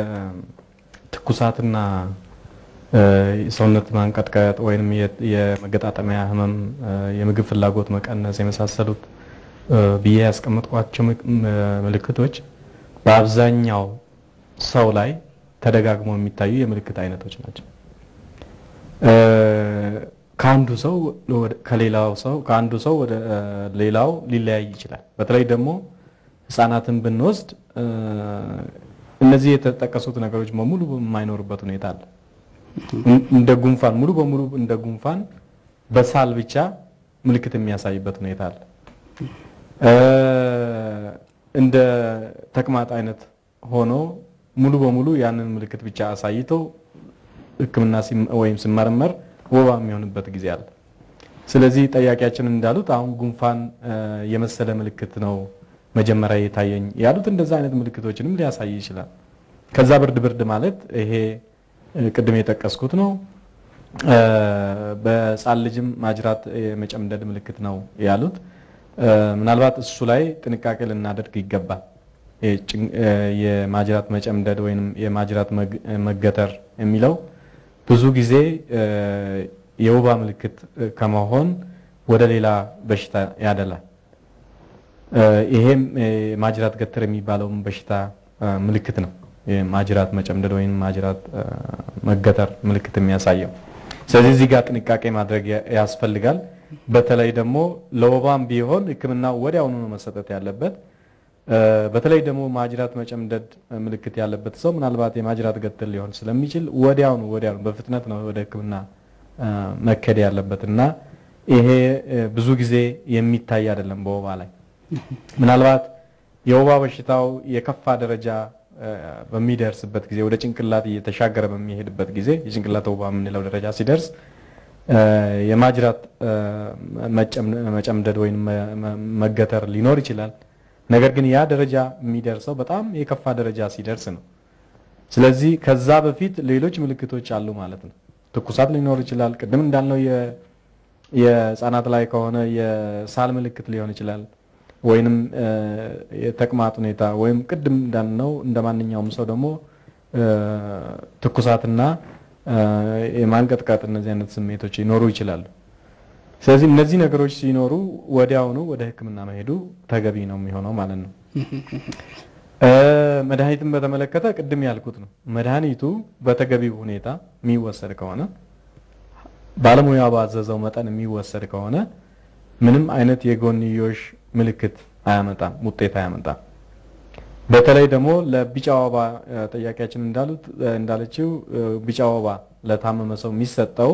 ትኩሳትና የሰውነት ማንቀጥቀጥ ወይም የመገጣጠሚያ ህመም፣ የምግብ ፍላጎት መቀነስ የመሳሰሉት ብዬ ያስቀመጥኳቸው ምልክቶች በአብዛኛው ሰው ላይ ተደጋግመው የሚታዩ የምልክት አይነቶች ናቸው። ከአንዱ ሰው ከሌላው ሰው ከአንዱ ሰው ወደ ሌላው ሊለያይ ይችላል። በተለይ ደግሞ ህጻናትን ብንወስድ እነዚህ የተጠቀሱት ነገሮች በሙሉ የማይኖሩበት ሁኔታ አለ። እንደ ጉንፋን ሙሉ በሙሉ እንደ ጉንፋን በሳል ብቻ ምልክት የሚያሳይበት ሁኔታ አለ። እንደ ተቅማጥ አይነት ሆኖ ሙሉ በሙሉ ያንን ምልክት ብቻ አሳይቶ ሕክምና ወይም ሲመረመር ወባ የሚሆንበት ጊዜ አለ። ስለዚህ ጠያቂያችን እንዳሉት አሁን ጉንፋን የመሰለ ምልክት ነው መጀመሪያ የታየኝ ያሉት እንደዛ አይነት ምልክቶችንም ሊያሳይ ይችላል። ከዛ ብርድ ብርድ ማለት ይሄ ቅድም የጠቀስኩት ነው። በሕፃን ልጅም ማጅራት የመጨምደድ ምልክት ነው ያሉት። ምናልባት እሱ ላይ ጥንቃቄ ልናደርግ ይገባል። የማጅራት መጨምደድ ወይም የማጅራት መገተር የሚለው ብዙ ጊዜ የወባ ምልክት ከመሆን ወደ ሌላ በሽታ ያደላል። ይሄም የማጅራት ገተር የሚባለውን በሽታ ምልክት ነው። የማጅራት መጨምደድ ወይም ማጅራት መገተር ምልክት የሚያሳየው። ስለዚህ እዚህ ጋር ጥንቃቄ ማድረግ ያስፈልጋል። በተለይ ደግሞ ለወባም ቢሆን ሕክምና ወዲያውኑ ነው መሰጠት ያለበት። በተለይ ደግሞ ማጅራት መጨምደድ ምልክት ያለበት ሰው ምናልባት የማጅራት ገትር ሊሆን ስለሚችል ወዲያውኑ ወዲያውኑ በፍጥነት ነው ወደ ሕክምና መከድ ያለበት እና ይሄ ብዙ ጊዜ የሚታይ አይደለም በወባ ላይ ምናልባት የወባ በሽታው የከፋ ደረጃ በሚደርስበት ጊዜ ወደ ጭንቅላት እየተሻገረ በሚሄድበት ጊዜ የጭንቅላት ወባ የምንለው ደረጃ ሲደርስ የማጅራት መጨምደድ ወይም መገተር ሊኖር ይችላል። ነገር ግን ያ ደረጃ የሚደርሰው በጣም የከፋ ደረጃ ሲደርስ ነው። ስለዚህ ከዛ በፊት ሌሎች ምልክቶች አሉ ማለት ነው። ትኩሳት ሊኖር ይችላል። ቅድም እንዳልነው የህፃናት ላይ ከሆነ የሳል ምልክት ሊሆን ይችላል። ወይንም የተቅማጥ ሁኔታ ወይም ቅድም እንዳልነው እንደ ማንኛውም ሰው ደግሞ ትኩሳትና የማንቀጥቀጥ እነዚህ አይነት ስሜቶች ሊኖሩ ይችላሉ። ስለዚህ እነዚህ ነገሮች ሲኖሩ ወዲያውኑ ወደ ሕክምና መሄዱ ተገቢ ነው የሚሆነው ማለት ነው። መድኃኒትን በተመለከተ ቅድም ያልኩት ነው። መድኃኒቱ በተገቢው ሁኔታ የሚወሰድ ከሆነ ባለሙያ ባዘዘው መጠን የሚወሰድ ከሆነ ምንም አይነት የጎንዮሽ ምልክት አያመጣም፣ ውጤት አያመጣም። በተለይ ደግሞ ለቢጫ ወባ ጠያቂያችን እንዳሉት እንዳለችው ቢጫ ወባ ለታመመ ሰው የሚሰጠው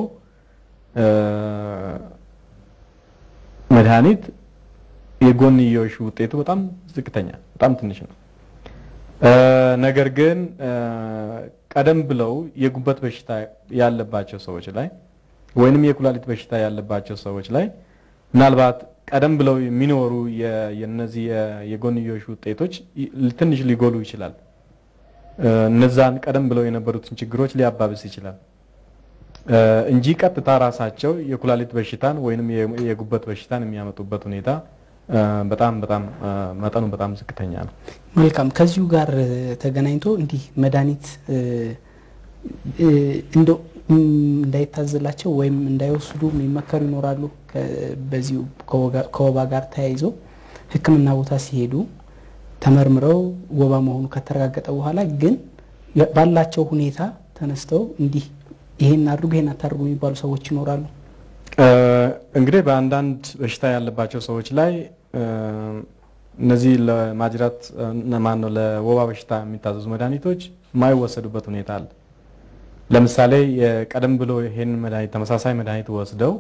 መድኃኒት የጎንዮሽ ውጤቱ በጣም ዝቅተኛ በጣም ትንሽ ነው። ነገር ግን ቀደም ብለው የጉበት በሽታ ያለባቸው ሰዎች ላይ ወይንም የኩላሊት በሽታ ያለባቸው ሰዎች ላይ ምናልባት ቀደም ብለው የሚኖሩ የነዚህ የጎንዮሽ ውጤቶች ትንሽ ሊጎሉ ይችላል። እነዛን ቀደም ብለው የነበሩትን ችግሮች ሊያባብስ ይችላል እንጂ ቀጥታ ራሳቸው የኩላሊት በሽታን ወይንም የጉበት በሽታን የሚያመጡበት ሁኔታ በጣም በጣም መጠኑ በጣም ዝቅተኛ ነው። መልካም። ከዚሁ ጋር ተገናኝቶ እንዲህ መድኃኒት እንደ እም፣ እንዳይታዘላቸው ወይም እንዳይወስዱ የሚመከሩ ይኖራሉ። ከ- በዚሁ ከወጋ- ከወባ ጋር ተያይዞ ሕክምና ቦታ ሲሄዱ ተመርምረው ወባ መሆኑ ከተረጋገጠ በኋላ ግን የ- ባላቸው ሁኔታ ተነስተው እንዲህ ይሄን አድርጉ ይሄን አታድርጉ የሚባሉ ሰዎች ይኖራሉ። እ፣ እንግዲህ በአንዳንድ በሽታ ያለባቸው ሰዎች ላይ እ፣ እነዚህ ለማጅራት ማን ነው ለወባ በሽታ የሚታዘዙ መድኃኒቶች የማይወሰዱበት ሁኔታ አለ። ለምሳሌ የቀደም ብሎ ይሄን መድኃኒት ተመሳሳይ መድኃኒት ወስደው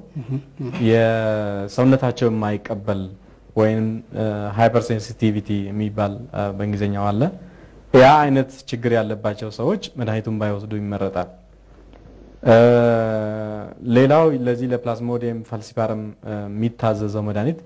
የሰውነታቸው የማይቀበል ወይም ሃይፐር ሴንሲቲቪቲ የሚባል እ፣ በእንግሊዝኛው አለ። ያ አይነት ችግር ያለባቸው ሰዎች መድኃኒቱን ባይወስዱ ይመረጣል። እ፣ ሌላው ለዚህ ለፕላዝሞዲየም ፋልሲፓረም እ፣ የሚታዘዘው መድኃኒት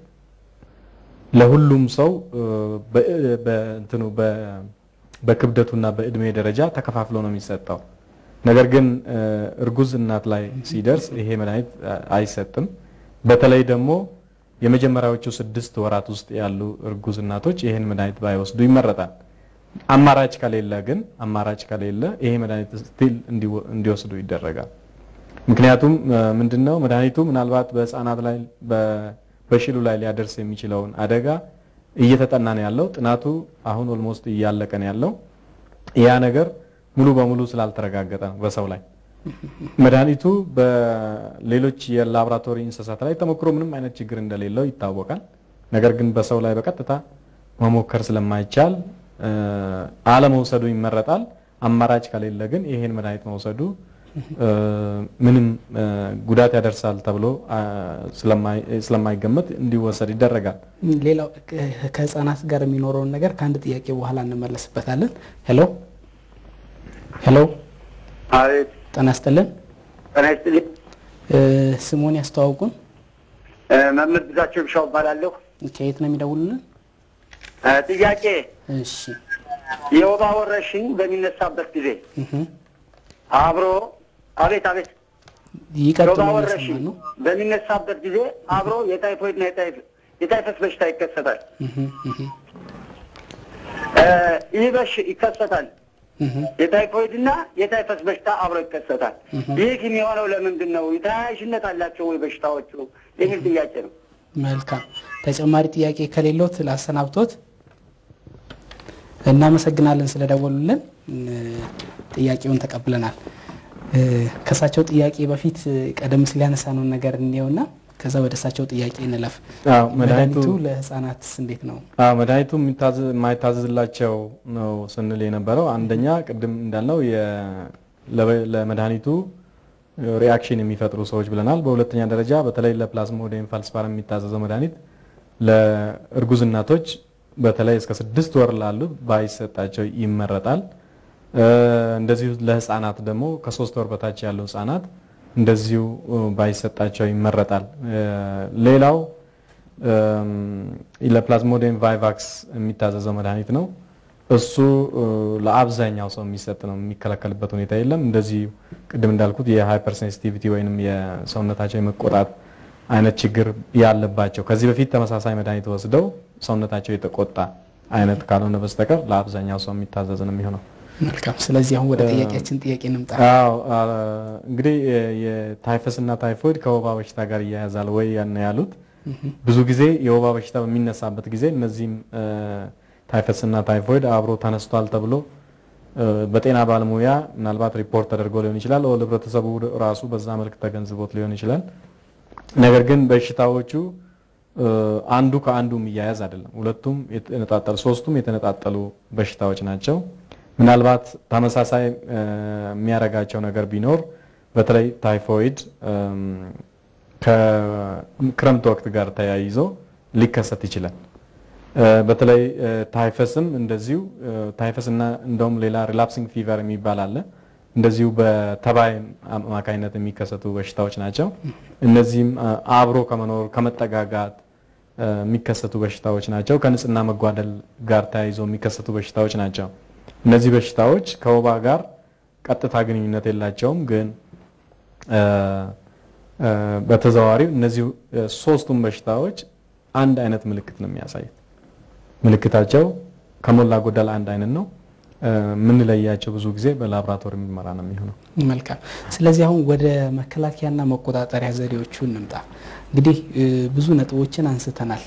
ለሁሉም ሰው እ፣ በ- በእንትኑ በ- በክብደቱና በእድሜ ደረጃ ተከፋፍሎ ነው የሚሰጠው። ነገር ግን እ፣ እርጉዝ እናት ላይ ሲደርስ ይሄ መድኃኒት እ፣ አይሰጥም። በተለይ ደግሞ የመጀመሪያዎቹ ስድስት ወራት ውስጥ ያሉ እርጉዝ እናቶች ይህን መድኃኒት ባይወስዱ ይመረጣል። አማራጭ ከሌለ ግን አማራጭ ከሌለ ይሄ መድኃኒት ስቲል እንዲወስዱ ይደረጋል። ምክንያቱም እ፣ ምንድነው መድኃኒቱ ምናልባት በህፃናት ላይ በ- በሽሉ ላይ ሊያደርስ የሚችለውን አደጋ እየተጠና ነው ያለው። ጥናቱ አሁን ኦልሞስት እያለቀ ነው ያለው። ያ ነገር ሙሉ በሙሉ ስላልተረጋገጠ ነው በሰው ላይ መድኃኒቱ በሌሎች የላቦራቶሪ እንስሳት ላይ ተሞክሮ ምንም አይነት ችግር እንደሌለው ይታወቃል። ነገር ግን በሰው ላይ በቀጥታ መሞከር ስለማይቻል እ፣ አለመውሰዱ ይመረጣል። አማራጭ ከሌለ ግን ይሄን መድኃኒት መውሰዱ እ፣ ምንም እ፣ ጉዳት ያደርሳል ተብሎ አ፣ ስለማይ- ስለማይገመት እንዲወሰድ ይደረጋል። ሌላው ከ- ከህፃናት ጋር የሚኖረውን ነገር ከአንድ ጥያቄ በኋላ እንመለስበታለን። ሄሎ ሄሎ፣ አቤት ጤና ይስጥልን። ጤና ይስጥልኝ። እ፣ ስሙን ያስተዋውቁን። እ፣ መምህር ግዛቸው ብሻው እባላለሁ። ከየት ነው የሚደውሉልን? እ፣ ጥያቄ እሺ የወባ ወረርሽኝ በሚነሳበት ጊዜ እህ፣ አብሮ አቤት አቤት ይቀጥሉ። የወባ እየሰማን ወረርሽኝ ነው። በሚነሳበት ጊዜ አብሮ የታይፎይድና የታይፍ- የታይፈስ በሽታ ይከሰታል። እህ፣ እህ፣ እ፣ ይህ በሽ ይከሰታል። እህ። የታይፎይድና የታይፈስ በሽታ አብሮ ይከሰታል። ይህ ግን የሆነው ለምንድን ነው? ተያያዥነት አላቸው ወይ በሽታዎቹ የሚል ጥያቄ ነው። መልካም ተጨማሪ ጥያቄ ከሌሎት ላሰናብቶት። እናመሰግናለን ስለደወሉልን። እ፣ ጥያቄውን ተቀብለናል። እ፣ ከእሳቸው ጥያቄ በፊት እ፣ ቀደም ሲል ያነሳነውን ነገር እንየውና ከዛ ወደ እሳቸው ጥያቄ እንለፍ። አዎ መድኃኒቱ መድኃኒቱ ለህፃናትስ እንዴት ነው? አዎ መድኃኒቱ የሚታዘ- የማይታዘዝላቸው ነው ስንል የነበረው አንደኛ ቅድም እንዳልነው የ- ለበ- ለመድኃኒቱ ሪአክሽን የሚፈጥሩ ሰዎች ብለናል። በሁለተኛ ደረጃ በተለይ ለፕላዝሞዲየም ፋልሲፓረም የሚታዘዘው መድኃኒት ለእርጉዝ እናቶች በተለይ እስከ ስድስት ወር ላሉ ባይሰጣቸው ይመረጣል። እ፣ እንደዚሁ ለህፃናት ደግሞ ከሶስት ወር በታች ያሉ ህፃናት እንደዚሁ እ፣ ባይሰጣቸው ይመረጣል። እ፣ ሌላው እም፣ ለፕላዝሞዲየም ቫይቫክስ የሚታዘዘው መድኃኒት ነው። እሱ እ፣ ለአብዛኛው ሰው የሚሰጥ ነው፣ የሚከለከልበት ሁኔታ የለም። እንደዚህ ቅድም እንዳልኩት የሃይፐር ሴንሲቲቪቲ ወይንም የሰውነታቸው የመቆጣት አይነት ችግር ያለባቸው ከዚህ በፊት ተመሳሳይ መድኃኒት ወስደው ሰውነታቸው የተቆጣ አይነት ካልሆነ በስተቀር ለአብዛኛው ሰው የሚታዘዝ ነው የሚሆነው። መልካም። ስለዚህ አሁን ወደ ጥያቄያችን ጥያቄ እንምጣ። አዎ አ፣ እንግዲህ የ- የታይፈስ እና ታይፎይድ ከወባ በሽታ ጋር እያያዛል ወይ ያን ያሉት ብዙ ጊዜ የወባ በሽታ በሚነሳበት ጊዜ እነዚህም እ፣ ታይፈስ እና ታይፎይድ አብሮ ተነስቷል ተብሎ እ፣ በጤና ባለሙያ ምናልባት ሪፖርት ተደርጎ ሊሆን ይችላል፣ ወይ ህብረተሰቡ ራሱ በዛ መልክ ተገንዝቦት ሊሆን ይችላል። ነገር ግን በሽታዎቹ እ፣ አንዱ ከአንዱ የሚያያዝ አይደለም። ሁለቱም የተነጣጠሉ ሶስቱም የተነጣጠሉ በሽታዎች ናቸው። ምናልባት ተመሳሳይ እ፣ የሚያደርጋቸው ነገር ቢኖር በተለይ ታይፎይድ እም፣ ከክረምት ወቅት ጋር ተያይዞ ሊከሰት ይችላል። እ፣ በተለይ እ፣ ታይፈስም እንደዚሁ እ፣ ታይፈስ እና እንደውም ሌላ ሪላፕሲንግ ፊቨር የሚባል አለ። እንደዚሁ በተባይ አማካኝነት የሚከሰቱ በሽታዎች ናቸው። እነዚህም እ፣ አብሮ ከመኖር ከመጠጋጋት እ፣ የሚከሰቱ በሽታዎች ናቸው። ከንጽህና መጓደል ጋር ተያይዞ የሚከሰቱ በሽታዎች ናቸው። እነዚህ በሽታዎች ከወባ ጋር ቀጥታ ግንኙነት የላቸውም፣ ግን እ፣ እ፣ በተዘዋዋሪው እነዚህ እ፣ ሶስቱም በሽታዎች አንድ አይነት ምልክት ነው የሚያሳዩት። ምልክታቸው ከሞላ ጎደል አንድ አይነት ነው። የምንለያቸው ብዙ ጊዜ በላቦራቶሪ ምርመራ ነው የሚሆነው። መልካም። ስለዚህ አሁን ወደ መከላከያና መቆጣጠሪያ ዘዴዎቹ እንምጣ። እንግዲህ ብዙ ነጥቦችን አንስተናል።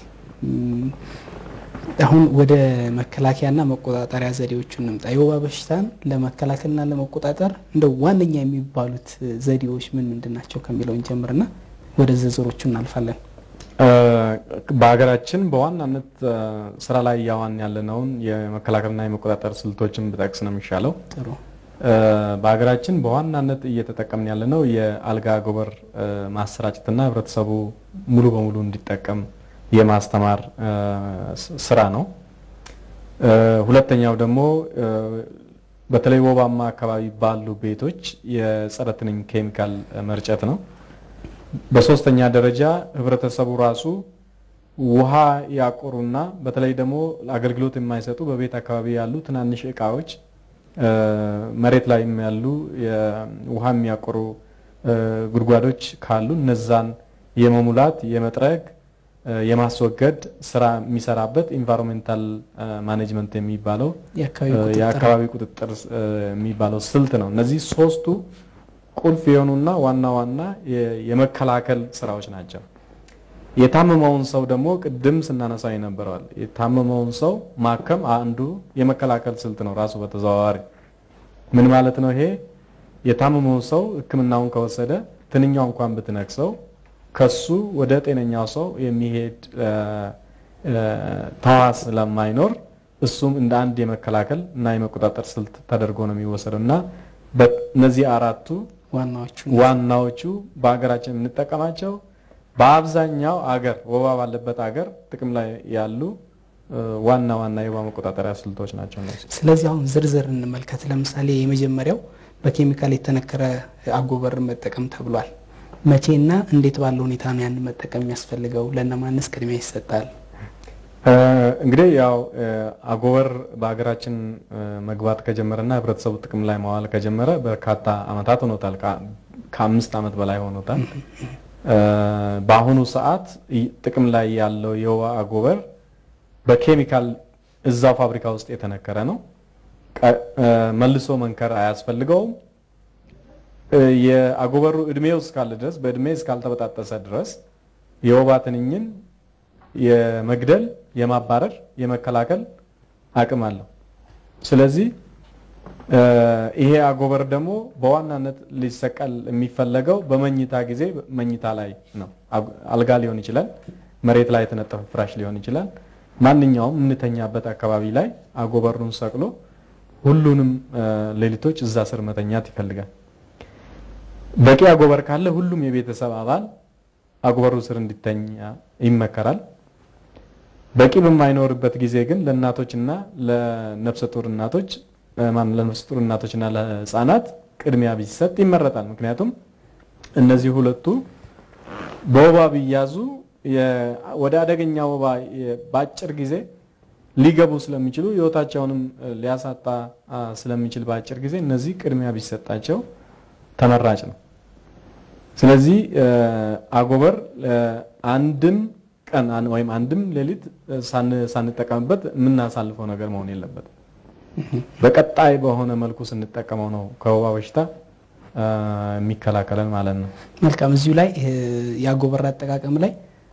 አሁን ወደ መከላከያና መቆጣጠሪያ ዘዴዎቹ እንምጣ። የወባ በሽታን ለመከላከልና ለመቆጣጠር እንደው ዋነኛ የሚባሉት ዘዴዎች ምን ምንድን ናቸው ከሚለውን ጀምርና ወደ ዝርዝሮቹ እናልፋለን። በሀገራችን በዋናነት ስራ ላይ እያዋን ያለነውን የመከላከልና የመቆጣጠር ስልቶችን ብጠቅስ ነው የሚሻለው። ጥሩ። በሀገራችን በዋናነት እየተጠቀምን ያለነው የአልጋ አጎበር ማሰራጨትና ህብረተሰቡ ሙሉ በሙሉ እንዲጠቀም የማስተማር ስራ ነው። ሁለተኛው ደግሞ በተለይ ወባማ አካባቢ ባሉ ቤቶች የጸረ ትንኝ ኬሚካል መርጨት ነው። በሶስተኛ ደረጃ ህብረተሰቡ ራሱ ውሃ ያቆሩና በተለይ ደግሞ አገልግሎት የማይሰጡ በቤት አካባቢ ያሉ ትናንሽ እቃዎች መሬት ላይም ያሉ ውሃ የሚያቆሩ ጉድጓዶች ካሉ እነዛን የመሙላት የመጥረግ የማስወገድ ስራ የሚሰራበት ኢንቫይሮንሜንታል ማኔጅመንት የሚባለው የአካባቢ ቁጥጥር የሚባለው ስልት ነው። እነዚህ ሶስቱ ቁልፍ የሆኑና ዋና ዋና የመከላከል ስራዎች ናቸው። የታመመውን ሰው ደግሞ ቅድም ስናነሳው የነበረዋል የታመመውን ሰው ማከም አንዱ የመከላከል ስልት ነው ራሱ በተዘዋዋሪ ምን ማለት ነው? ይሄ የታመመውን ሰው ሕክምናውን ከወሰደ ትንኛው እንኳን ብትነክሰው ከሱ ወደ ጤነኛው ሰው የሚሄድ ተዋስ ስለማይኖር እሱም እንደ አንድ የመከላከል እና የመቆጣጠር ስልት ተደርጎ ነው የሚወሰደው እና እነዚህ አራቱ ዋናዎቹ ዋናዎቹ በሀገራችን የምንጠቀማቸው በአብዛኛው አገር ወባ ባለበት አገር ጥቅም ላይ ያሉ ዋና ዋና የወባ መቆጣጠሪያ ስልቶች ናቸው እነዚህ። ስለዚህ አሁን ዝርዝር እንመልከት። ለምሳሌ የመጀመሪያው በኬሚካል የተነከረ አጎበር መጠቀም ተብሏል። መቼና እንዴት ባለ ሁኔታ ነው ያን መጠቀም የሚያስፈልገው? ለእነማንስ ቅድሚያ ይሰጣል? እንግዲህ ያው አጎበር በሀገራችን መግባት ከጀመረና ህብረተሰቡ ጥቅም ላይ መዋል ከጀመረ በርካታ አመታት ሆኖታል። ከአምስት አመት በላይ ሆኖታል። በአሁኑ ሰዓት ጥቅም ላይ ያለው የወባ አጎበር በኬሚካል እዛው ፋብሪካ ውስጥ የተነከረ ነው። መልሶ መንከር አያስፈልገውም። የአጎበሩ እድሜው እስካለ ድረስ በእድሜ እስካልተበጣጠሰ ድረስ የወባ ትንኝን የመግደል፣ የማባረር፣ የመከላከል አቅም አለው። ስለዚህ ይሄ አጎበር ደግሞ በዋናነት ሊሰቀል የሚፈለገው በመኝታ ጊዜ መኝታ ላይ ነው። አልጋ ሊሆን ይችላል፣ መሬት ላይ የተነጠፈ ፍራሽ ሊሆን ይችላል። ማንኛውም የምንተኛበት አካባቢ ላይ አጎበሩን ሰቅሎ ሁሉንም ሌሊቶች እዛ ስር መተኛት ይፈልጋል። በቂ አጎበር ካለ ሁሉም የቤተሰብ አባል አጎበሩ ስር እንዲተኛ ይመከራል። በቂ በማይኖርበት ጊዜ ግን ለእናቶችና ለነፍሰ ጡር እናቶች ለነፍሰ ጡር እናቶችና ለህፃናት ቅድሚያ ቢሰጥ ይመረጣል። ምክንያቱም እነዚህ ሁለቱ በወባ ቢያዙ ወደ አደገኛ ወባ በአጭር ጊዜ ሊገቡ ስለሚችሉ ህይወታቸውንም ሊያሳጣ ስለሚችል በአጭር ጊዜ እነዚህ ቅድሚያ ቢሰጣቸው ተመራጭ ነው። ስለዚህ አጎበር አንድም ቀን ወይም አንድም ሌሊት ሳንጠቀምበት የምናሳልፈው ነገር መሆን የለበትም። በቀጣይ በሆነ መልኩ ስንጠቀመው ነው ከወባ በሽታ የሚከላከለን ማለት ነው። መልካም። እዚሁ ላይ የአጎበር አጠቃቀም ላይ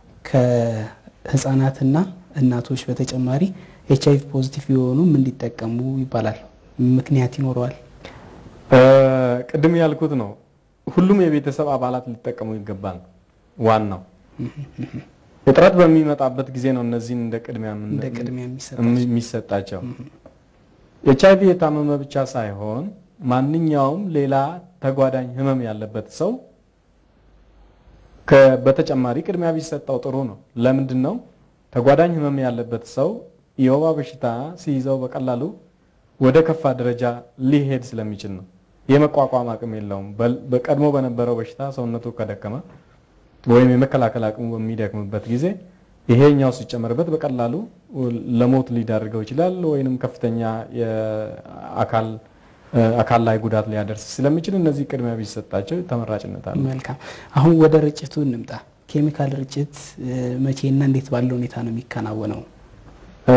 ከህፃናትና እናቶች በተጨማሪ ኤች አይቪ ፖዚቲቭ የሆኑም እንዲጠቀሙ ይባላል። ምክንያት ይኖረዋል? ቅድም ያልኩት ነው። ሁሉም የቤተሰብ አባላት ሊጠቀሙ ይገባል። ዋናው እጥረት በሚመጣበት ጊዜ ነው እነዚህን እንደ ቅድሚያ እንደ ቅድሚያ የሚሰጣቸው። ኤች አይቪ የታመመ ብቻ ሳይሆን ማንኛውም ሌላ ተጓዳኝ ህመም ያለበት ሰው በተጨማሪ ቅድሚያ ቢሰጠው ጥሩ ነው። ለምንድን ነው? ተጓዳኝ ህመም ያለበት ሰው የወባ በሽታ ሲይዘው በቀላሉ ወደ ከፋ ደረጃ ሊሄድ ስለሚችል ነው። የመቋቋም አቅም የለውም። በቀድሞ በነበረው በሽታ ሰውነቱ ከደከመ ወይም የመከላከል አቅሙ በሚደክምበት ጊዜ ይሄኛው ሲጨመርበት በቀላሉ ለሞት ሊዳርገው ይችላል፣ ወይንም ከፍተኛ የአካል አካል ላይ ጉዳት ሊያደርስ ስለሚችል እነዚህ ቅድሚያ ቢሰጣቸው ተመራጭነት አለ። መልካም። አሁን ወደ ርጭቱ እንምጣ። ኬሚካል ርጭት መቼና እንዴት ባለ ሁኔታ ነው የሚከናወነው?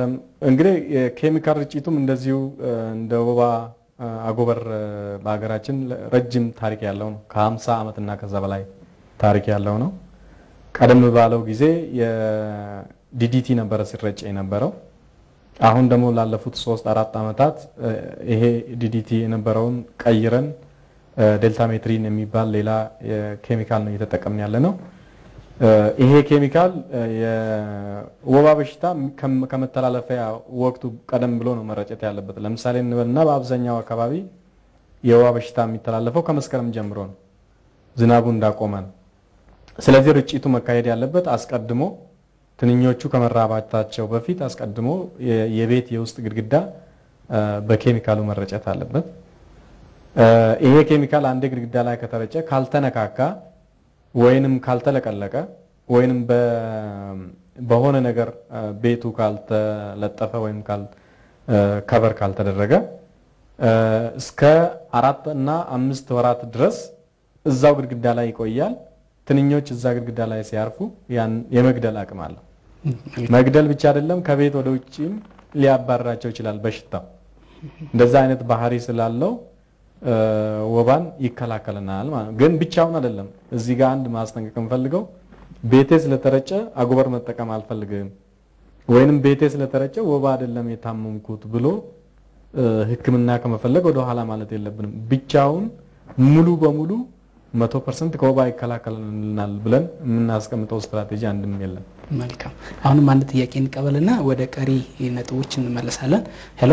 እንግዲህ የኬሚካል ርጭቱም እንደዚሁ እንደ ወባ አጎበር በሀገራችን ረጅም ታሪክ ያለው ነው። ከ50 ዓመት እና ከዛ በላይ ታሪክ ያለው ነው። ቀደም ባለው ጊዜ የዲዲቲ ነበረ ሲረጭ የነበረው። አሁን ደግሞ ላለፉት ሶስት አራት ዓመታት ይሄ ዲዲቲ የነበረውን ቀይረን ዴልታ ሜትሪን የሚባል ሌላ ኬሚካል ነው እየተጠቀምን ያለ ነው። ይሄ ኬሚካል የወባ በሽታ ከመተላለፊያ ወቅቱ ቀደም ብሎ ነው መረጨት ያለበት። ለምሳሌ እንበልና በአብዛኛው አካባቢ የወባ በሽታ የሚተላለፈው ከመስከረም ጀምሮ ነው፣ ዝናቡ እንዳቆመ ነው። ስለዚህ ርጭቱ መካሄድ ያለበት አስቀድሞ ትንኞቹ ከመራባታቸው በፊት አስቀድሞ የቤት የውስጥ ግድግዳ በኬሚካሉ መረጨት አለበት። ይሄ ኬሚካል አንዴ ግድግዳ ላይ ከተረጨ ካልተነካካ ወይንም ካልተለቀለቀ ወይንም በሆነ ነገር ቤቱ ካልተለጠፈ ወይም ከቨር ካልተደረገ እስከ አራት እና አምስት ወራት ድረስ እዛው ግድግዳ ላይ ይቆያል። ትንኞች እዛ ግድግዳ ላይ ሲያርፉ ያን የመግደል አቅም አለው። መግደል ብቻ አይደለም፣ ከቤት ወደ ውጭም ሊያባርራቸው ይችላል በሽታው። እንደዛ አይነት ባህሪ ስላለው ወባን ይከላከልናል ማለት ነው። ግን ብቻውን አይደለም። እዚህ ጋር አንድ ማስጠንቀቅ የምፈልገው ቤቴ ስለተረጨ አጎበር መጠቀም አልፈልግም ወይንም ቤቴ ስለተረጨ ወባ አይደለም የታመምኩት ብሎ ሕክምና ከመፈለግ ወደ ኋላ ማለት የለብንም። ብቻውን ሙሉ በሙሉ መቶ ፐርሰንት ከወባ ይከላከልናል ብለን የምናስቀምጠው ስትራቴጂ አንድም የለም። መልካም። አሁንም አንድ ጥያቄ እንቀበልና ወደ ቀሪ ነጥቦች እንመለሳለን። ሄሎ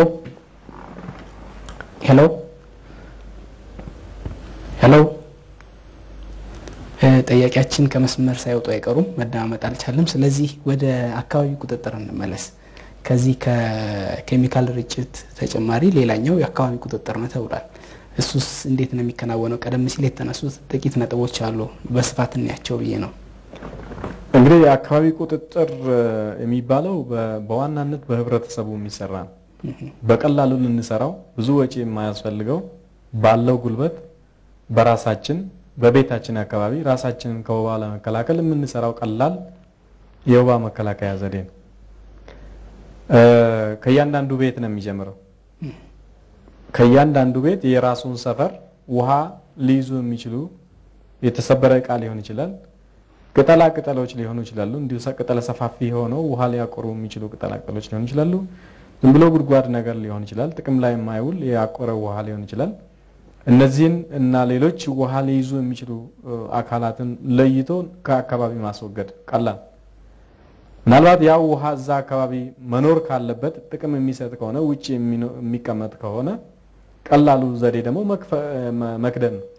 ሄሎ ሄሎ ጠያቂያችን ከመስመር ሳይወጡ አይቀሩም፣ መደማመጥ አልቻለም። ስለዚህ ወደ አካባቢ ቁጥጥር እንመለስ። ከዚህ ከኬሚካል ርጭት ተጨማሪ ሌላኛው የአካባቢ ቁጥጥር ነው ተብሏል። እሱስ እንዴት ነው የሚከናወነው? ቀደም ሲል የተነሱት ጥቂት ነጥቦች አሉ፣ በስፋት እንያቸው ብዬ ነው። እንግዲህ የአካባቢ ቁጥጥር የሚባለው በዋናነት በህብረተሰቡ የሚሰራ ነው። በቀላሉ ልንሰራው ብዙ ወጪ የማያስፈልገው ባለው ጉልበት በራሳችን በቤታችን አካባቢ ራሳችንን ከወባ ለመከላከል የምንሰራው ቀላል የወባ መከላከያ ዘዴ ነው። ከእያንዳንዱ ቤት ነው የሚጀምረው። ከእያንዳንዱ ቤት የራሱን ሰፈር ውሃ ሊይዙ የሚችሉ የተሰበረ እቃ ሊሆን ይችላል፣ ቅጠላ ቅጠሎች ሊሆኑ ይችላሉ። እንዲሁ ቅጠለ ሰፋፊ ሆነው ውሃ ሊያቆሩ የሚችሉ ቅጠላ ቅጠሎች ሊሆኑ ይችላሉ። ዝም ብሎ ጉድጓድ ነገር ሊሆን ይችላል። ጥቅም ላይ የማይውል ያቆረ ውሃ ሊሆን ይችላል። እነዚህን እና ሌሎች ውሃ ሊይዙ የሚችሉ አካላትን ለይቶ ከአካባቢ ማስወገድ ቀላል። ምናልባት ያው ውሃ እዛ አካባቢ መኖር ካለበት ጥቅም የሚሰጥ ከሆነ ውጭ የሚቀመጥ ከሆነ ቀላሉ ዘዴ ደግሞ መክደን ነው።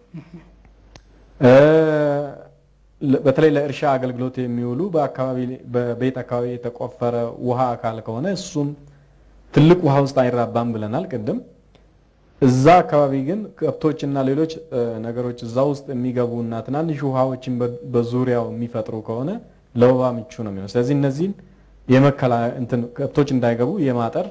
በተለይ ለእርሻ አገልግሎት የሚውሉ በአካባቢ በቤት አካባቢ የተቆፈረ ውሃ አካል ከሆነ እሱም ትልቅ ውሃ ውስጥ አይራባም ብለናል ቅድም። እዛ አካባቢ ግን ከብቶችና ሌሎች ነገሮች እዛ ውስጥ የሚገቡና ትናንሽ ውሃዎችን በዙሪያው የሚፈጥሩ ከሆነ ለወባ ምቹ ነው የሚሆነው። ስለዚህ እነዚህን የመከላ እንትን ከብቶች እንዳይገቡ የማጠር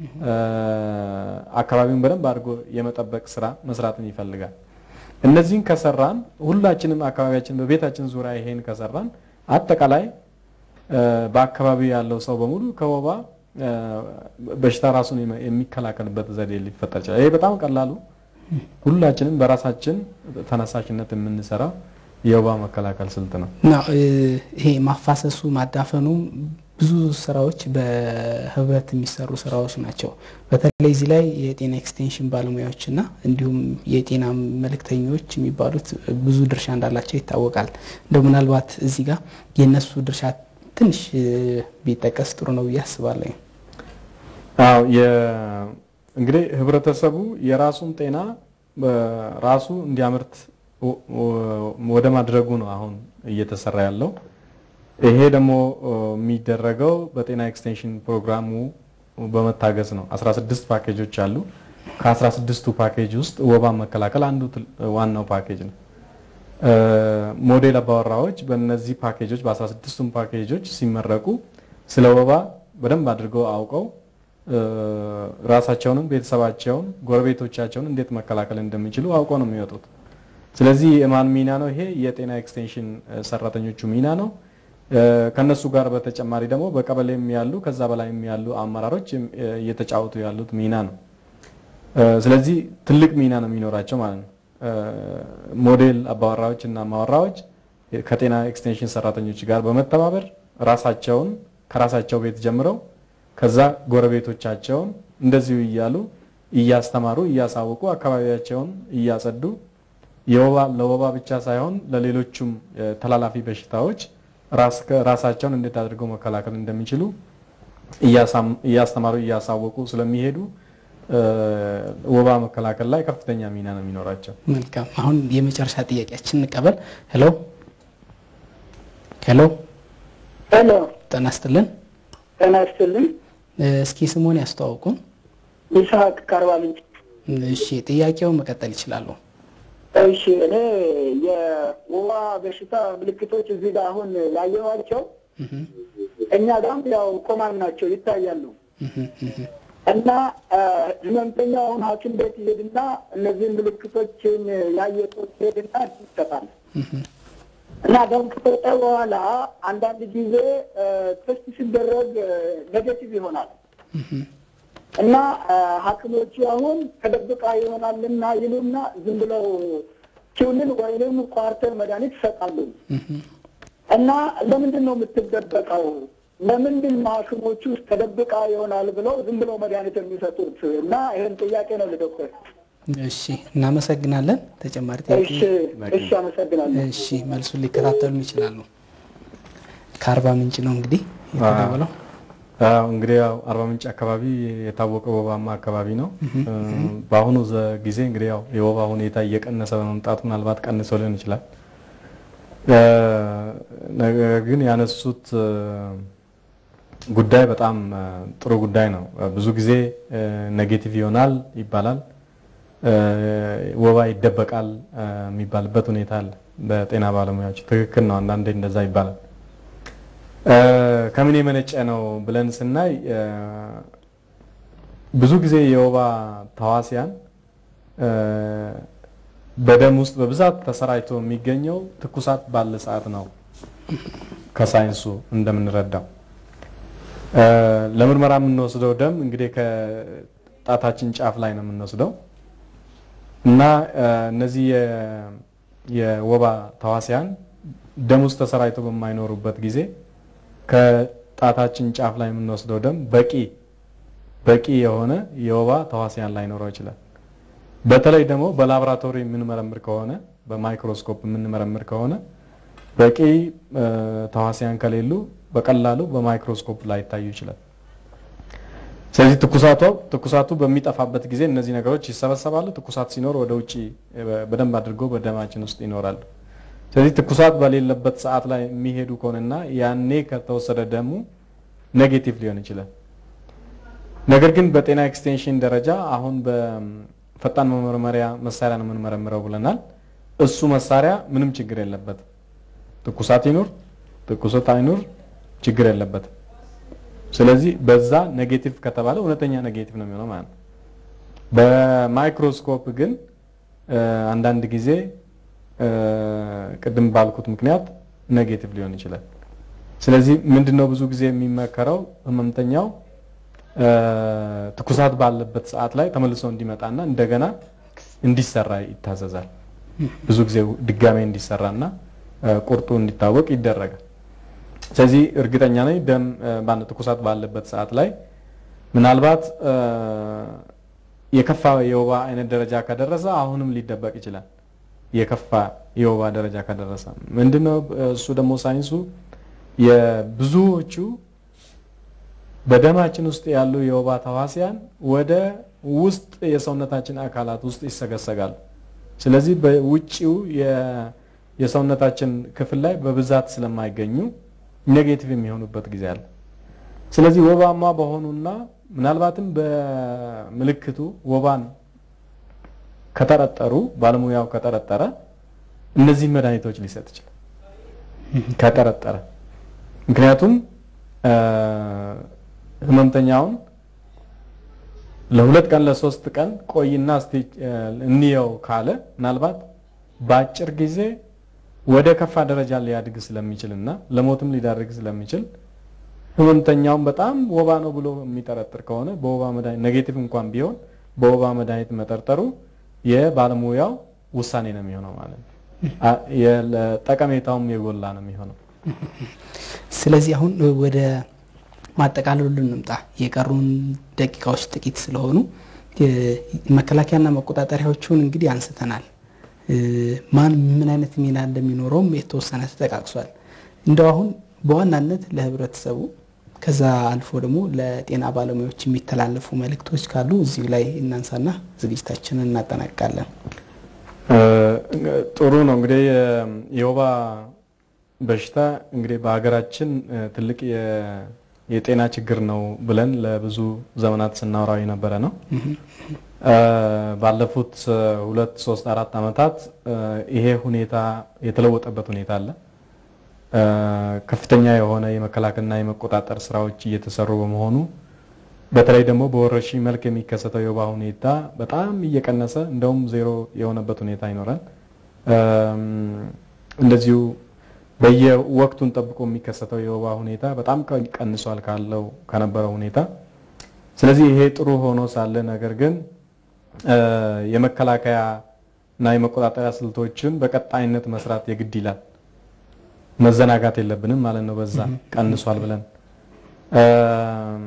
አካባቢውን በደንብ አድርጎ የመጠበቅ ስራ መስራትን ይፈልጋል። እነዚህን ከሰራን ሁላችንም አካባቢያችን በቤታችን ዙሪያ ይሄን ከሰራን አጠቃላይ በአካባቢው ያለው ሰው በሙሉ ከወባ በሽታ ራሱን የሚከላከልበት ዘዴ ሊፈጠር ይችላል። ይሄ በጣም ቀላሉ ሁላችንም በራሳችን ተነሳሽነት የምንሰራው የወባ መከላከል ስልት ነው። ይሄ ማፋሰሱ ማዳፈኑ ብዙ ስራዎች በህብረት የሚሰሩ ስራዎች ናቸው። በተለይ እዚህ ላይ የጤና ኤክስቴንሽን ባለሙያዎችና እንዲሁም የጤና መልእክተኞች የሚባሉት ብዙ ድርሻ እንዳላቸው ይታወቃል። እንደው ምናልባት እዚህ ጋር የእነሱ ድርሻ ትንሽ ቢጠቀስ ጥሩ ነው ብዬ አስባለሁ። አዎ እንግዲህ ህብረተሰቡ የራሱን ጤና ራሱ እንዲያመርት ወደ ማድረጉ ነው አሁን እየተሰራ ያለው። ይሄ ደግሞ የሚደረገው በጤና ኤክስቴንሽን ፕሮግራሙ በመታገዝ ነው። 16 ፓኬጆች አሉ። ከ16ቱ ፓኬጅ ውስጥ ወባን መከላከል አንዱ ዋናው ፓኬጅ ነው። ሞዴል አባወራዎች በእነዚህ ፓኬጆች በ16ቱም ፓኬጆች ሲመረቁ ስለ ወባ በደንብ አድርገው አውቀው ራሳቸውንም ቤተሰባቸውን፣ ጎረቤቶቻቸውን እንዴት መከላከል እንደሚችሉ አውቀው ነው የሚወጡት። ስለዚህ የማን ሚና ነው ይሄ? የጤና ኤክስቴንሽን ሰራተኞቹ ሚና ነው። ከነሱ ጋር በተጨማሪ ደግሞ በቀበሌም ያሉ ከዛ በላይም ያሉ አመራሮች እየተጫወቱ ያሉት ሚና ነው። ስለዚህ ትልቅ ሚና ነው የሚኖራቸው ማለት ነው። ሞዴል አባወራዎች እና ማወራዎች ከጤና ኤክስቴንሽን ሰራተኞች ጋር በመተባበር ራሳቸውን ከራሳቸው ቤት ጀምረው ከዛ ጎረቤቶቻቸውን እንደዚሁ እያሉ እያስተማሩ እያሳወቁ አካባቢያቸውን እያጸዱ የወባ ለወባ ብቻ ሳይሆን ለሌሎቹም ተላላፊ በሽታዎች ራሳቸውን እንዴት አድርገው መከላከል እንደሚችሉ እያስተማሩ እያሳወቁ ስለሚሄዱ ወባ መከላከል ላይ ከፍተኛ ሚና ነው የሚኖራቸው። መልካም። አሁን የመጨረሻ ጥያቄያችን እንቀበል። ሄሎ ሄሎ ሄሎ፣ ጤና ይስጥልን። ጤና ይስጥልኝ። እስኪ ስሙን ያስተዋውቁን። ይስሐቅ ከአርባ ምንጭ። እሺ፣ ጥያቄው መቀጠል ይችላሉ። እሺ፣ እኔ የወባ በሽታ ምልክቶች እዚህ ጋር አሁን ያየኋቸው እኛ ጋም ያው ኮማን ናቸው ይታያሉ። እና ህመምተኛ አሁን ሐኪም ቤት ይሄድና እነዚህን ምልክቶችን ያየጡት ይሄድና ይሰጣል እና ደም ከሰጠ በኋላ አንዳንድ ጊዜ ቴስት ሲደረግ ኔጌቲቭ ይሆናል እና ሐኪሞቹ አሁን ተደብቃ ይሆናልና ይሉና ዝም ብለው ኪውንን ወይንም ኳርተር መድኃኒት ይሰጣሉ። እና ለምንድን ነው የምትደበቀው? ለምንድን ሐኪሞቹ ውስጥ ተደብቃ ይሆናል ብለው ዝም ብለው መድኃኒት የሚሰጡት? እና ይህን ጥያቄ ነው ለዶክተር። እሺ፣ እናመሰግናለን። ተጨማሪ ጥያቄ? እሺ፣ እሺ፣ አመሰግናለሁ። እሺ፣ መልሱን ሊከታተሉ ይችላሉ። ከአርባ ምንጭ ነው እንግዲህ የተደወለው። አዎ እንግዲህ ያው አርባ ምንጭ አካባቢ የታወቀ ወባማ አካባቢ ነው። በአሁኑ ጊዜ እንግዲህ ያው የወባ ሁኔታ እየቀነሰ በመምጣቱ ምናልባት ቀንሶ ሊሆን ይችላል። ነገር ግን ያነሱት ጉዳይ በጣም ጥሩ ጉዳይ ነው። ብዙ ጊዜ ኔጌቲቭ ይሆናል ይባላል፣ ወባ ይደበቃል የሚባልበት ሁኔታ አለ በጤና ባለሙያዎች። ትክክል ነው። አንዳንዴ እንደዛ ይባላል። ከምን የመነጨ ነው ብለን ስናይ ብዙ ጊዜ የወባ ተዋሲያን በደም ውስጥ በብዛት ተሰራጭቶ የሚገኘው ትኩሳት ባለ ሰዓት ነው። ከሳይንሱ እንደምንረዳው ለምርመራ የምንወስደው ደም እንግዲህ ከጣታችን ጫፍ ላይ ነው የምንወስደው እና እነዚህ የወባ ተዋሲያን ደም ውስጥ ተሰራጭቶ በማይኖሩበት ጊዜ ከጣታችን ጫፍ ላይ የምንወስደው ደም በቂ በቂ የሆነ የወባ ተዋሲያን ላይኖረው ይችላል። በተለይ ደግሞ በላቦራቶሪ የምንመረምር ከሆነ በማይክሮስኮፕ የምንመረምር ከሆነ በቂ ተዋሲያን ከሌሉ በቀላሉ በማይክሮስኮፕ ላይ ይታዩ ይችላል። ስለዚህ ትኩሳቱ ትኩሳቱ በሚጠፋበት ጊዜ እነዚህ ነገሮች ይሰበሰባሉ። ትኩሳት ሲኖር ወደ ውጭ በደንብ አድርጎ በደማችን ውስጥ ይኖራሉ። ስለዚህ ትኩሳት በሌለበት ሰዓት ላይ የሚሄዱ ከሆነና ያኔ ከተወሰደ ደሙ ኔጌቲቭ ሊሆን ይችላል። ነገር ግን በጤና ኤክስቴንሽን ደረጃ አሁን በፈጣን መመርመሪያ መሳሪያ ነው የምንመረምረው ብለናል። እሱ መሳሪያ ምንም ችግር የለበትም። ትኩሳት ይኑር ትኩሳት አይኑር ችግር የለበትም። ስለዚህ በዛ ኔጌቲቭ ከተባለ እውነተኛ ኔጌቲቭ ነው የሚሆነው ማለት ነው። በማይክሮስኮፕ ግን አንዳንድ ጊዜ ቅድም ባልኩት ምክንያት ኔጌቲቭ ሊሆን ይችላል። ስለዚህ ምንድነው ብዙ ጊዜ የሚመከረው ህመምተኛው ትኩሳት ባለበት ሰዓት ላይ ተመልሶ እንዲመጣና እንደገና እንዲሰራ ይታዘዛል። ብዙ ጊዜ ድጋሜ እንዲሰራና ቁርጡ እንዲታወቅ ይደረጋል። ስለዚህ እርግጠኛ ነኝ ደም ባለ ትኩሳት ባለበት ሰዓት ላይ ምናልባት የከፋ የወባ አይነት ደረጃ ከደረሰ አሁንም ሊደበቅ ይችላል። የከፋ የወባ ደረጃ ከደረሰ ምንድነው እሱ ደግሞ ሳይንሱ የብዙዎቹ በደማችን ውስጥ ያሉ የወባ ተዋሲያን ወደ ውስጥ የሰውነታችን አካላት ውስጥ ይሰገሰጋሉ። ስለዚህ በውጭው የሰውነታችን ክፍል ላይ በብዛት ስለማይገኙ ኔጌቲቭ የሚሆኑበት ጊዜ አለ። ስለዚህ ወባማ በሆኑና ምናልባትም በምልክቱ ወባን ከጠረጠሩ ባለሙያው ከጠረጠረ እነዚህ መድኃኒቶች ሊሰጥ ይችላል ከጠረጠረ። ምክንያቱም ህመምተኛውን ለሁለት ቀን ለሶስት ቀን ቆይና እስቲ እንየው ካለ ምናልባት በአጭር ጊዜ ወደ ከፋ ደረጃ ሊያድግ ስለሚችል እና ለሞትም ሊዳርግ ስለሚችል ህመምተኛውን በጣም ወባ ነው ብሎ የሚጠረጥር ከሆነ በወባ መድኃኒት ኔጌቲቭ እንኳን ቢሆን በወባ መድኃኒት መጠርጠሩ የባለሙያው ውሳኔ ነው የሚሆነው ማለት ነው። አ- የለ- ጠቀሜታውም የጎላ ነው የሚሆነው። ስለዚህ አሁን ወደ ማጠቃለሉ እንምጣ። የቀሩን ደቂቃዎች ጥቂት ስለሆኑ የ- መከላከያና መቆጣጠሪያዎቹን እንግዲህ አንስተናል። እ፣ ማን ምን አይነት ሚና እንደሚኖረውም የተወሰነ ተጠቃቅሷል። እንደው አሁን በዋናነት ለህብረተሰቡ ከዛ አልፎ ደግሞ ለጤና ባለሙያዎች የሚተላለፉ መልእክቶች ካሉ እዚሁ ላይ እናንሳና ዝግጅታችንን እናጠናቅቃለን። እ፣ ጥሩ ነው እንግዲህ የ- የወባ በሽታ እንግዲህ በሀገራችን እ፣ ትልቅ የ- የጤና ችግር ነው ብለን ለብዙ ዘመናት ስናወራው የነበረ ነው። እ፣ ባለፉት እ፣ ሁለት ሶስት አራት ዓመታት እ፣ ይሄ ሁኔታ የተለወጠበት ሁኔታ አለ። እ፣ ከፍተኛ የሆነ የመከላከልና የመቆጣጠር ስራዎች እየተሰሩ በመሆኑ በተለይ ደግሞ በወረርሽኝ መልክ የሚከሰተው የወባ ሁኔታ በጣም እየቀነሰ እንደውም ዜሮ የሆነበት ሁኔታ ይኖራል። እም፣ እንደዚሁ በየወቅቱን ጠብቆ የሚከሰተው የወባ ሁኔታ በጣም ቀ- ቀንሷል ካለው ከነበረው ሁኔታ። ስለዚህ ይሄ ጥሩ ሆኖ ሳለ ነገር ግን እ፣ የመከላከያ እና የመቆጣጠሪያ ስልቶችን በቀጣይነት መስራት የግድ ይላል። መዘናጋት የለብንም ማለት ነው። በዛ ቀንሷል ብለን እም፣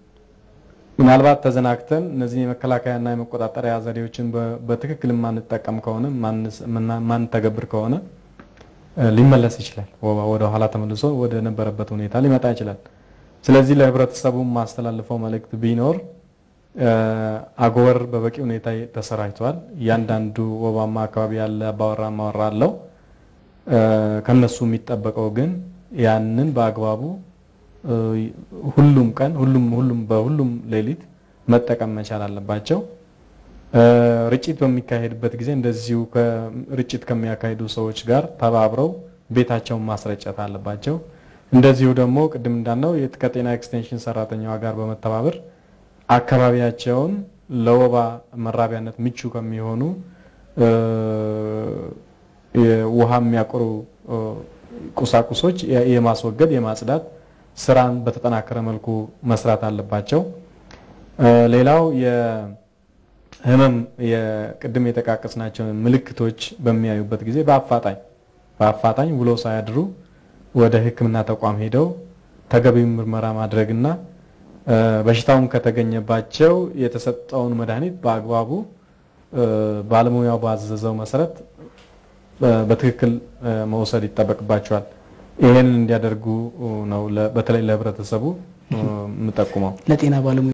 ምናልባት ተዘናግተን እነዚህ የመከላከያና የመቆጣጠሪያ ዘዴዎችን በ- በትክክል የማንጠቀም ከሆነ ማንስ- ምና- ማንተገብር ከሆነ እ፣ ሊመለስ ይችላል። ወባ ወደ ኋላ ተመልሶ ወደ ነበረበት ሁኔታ ሊመጣ ይችላል። ስለዚህ ለህብረተሰቡ ማስተላልፈው መልእክት ቢኖር እ፣ አጎበር በበቂ ሁኔታ ተሰራጭቷል። እያንዳንዱ ወባማ አካባቢ ያለ አባወራ ማወራ አለው። እ፣ ከነሱ የሚጠበቀው ግን ያንን በአግባቡ እ፣ ሁሉም ቀን ሁሉም ሁሉም በሁሉም ሌሊት መጠቀም መቻል አለባቸው። እ፣ ርጭት በሚካሄድበት ጊዜ እንደዚሁ ከ- ርጭት ከሚያካሂዱ ሰዎች ጋር ተባብረው ቤታቸውን ማስረጨት አለባቸው። እንደዚሁ ደግሞ ቅድም እንዳልነው የት- ከጤና ኤክስቴንሽን ሰራተኛዋ ጋር በመተባበር አካባቢያቸውን ለወባ መራቢያነት ምቹ ከሚሆኑ እ፣ የውሃ የሚያቆሩ እ፣ ቁሳቁሶች የ- የማስወገድ የማጽዳት ስራን በተጠናከረ መልኩ መስራት አለባቸው። እ፣ ሌላው የህመም የቅድም የጠቃቀስናቸውን ምልክቶች በሚያዩበት ጊዜ በአፋጣኝ በአፋጣኝ ውሎ ሳያድሩ ወደ ሕክምና ተቋም ሄደው ተገቢው ምርመራ ማድረግና እ፣ በሽታውም ከተገኘባቸው የተሰጠውን መድኃኒት በአግባቡ እ፣ ባለሙያው ባዘዘው መሰረት በ- በትክክል እ፣ መውሰድ ይጠበቅባቸዋል። ይሄንን እንዲያደርጉ ነው ለ- በተለይ ለህብረተሰቡ እ፣ የምጠቁመው። ለጤና ባለሙያ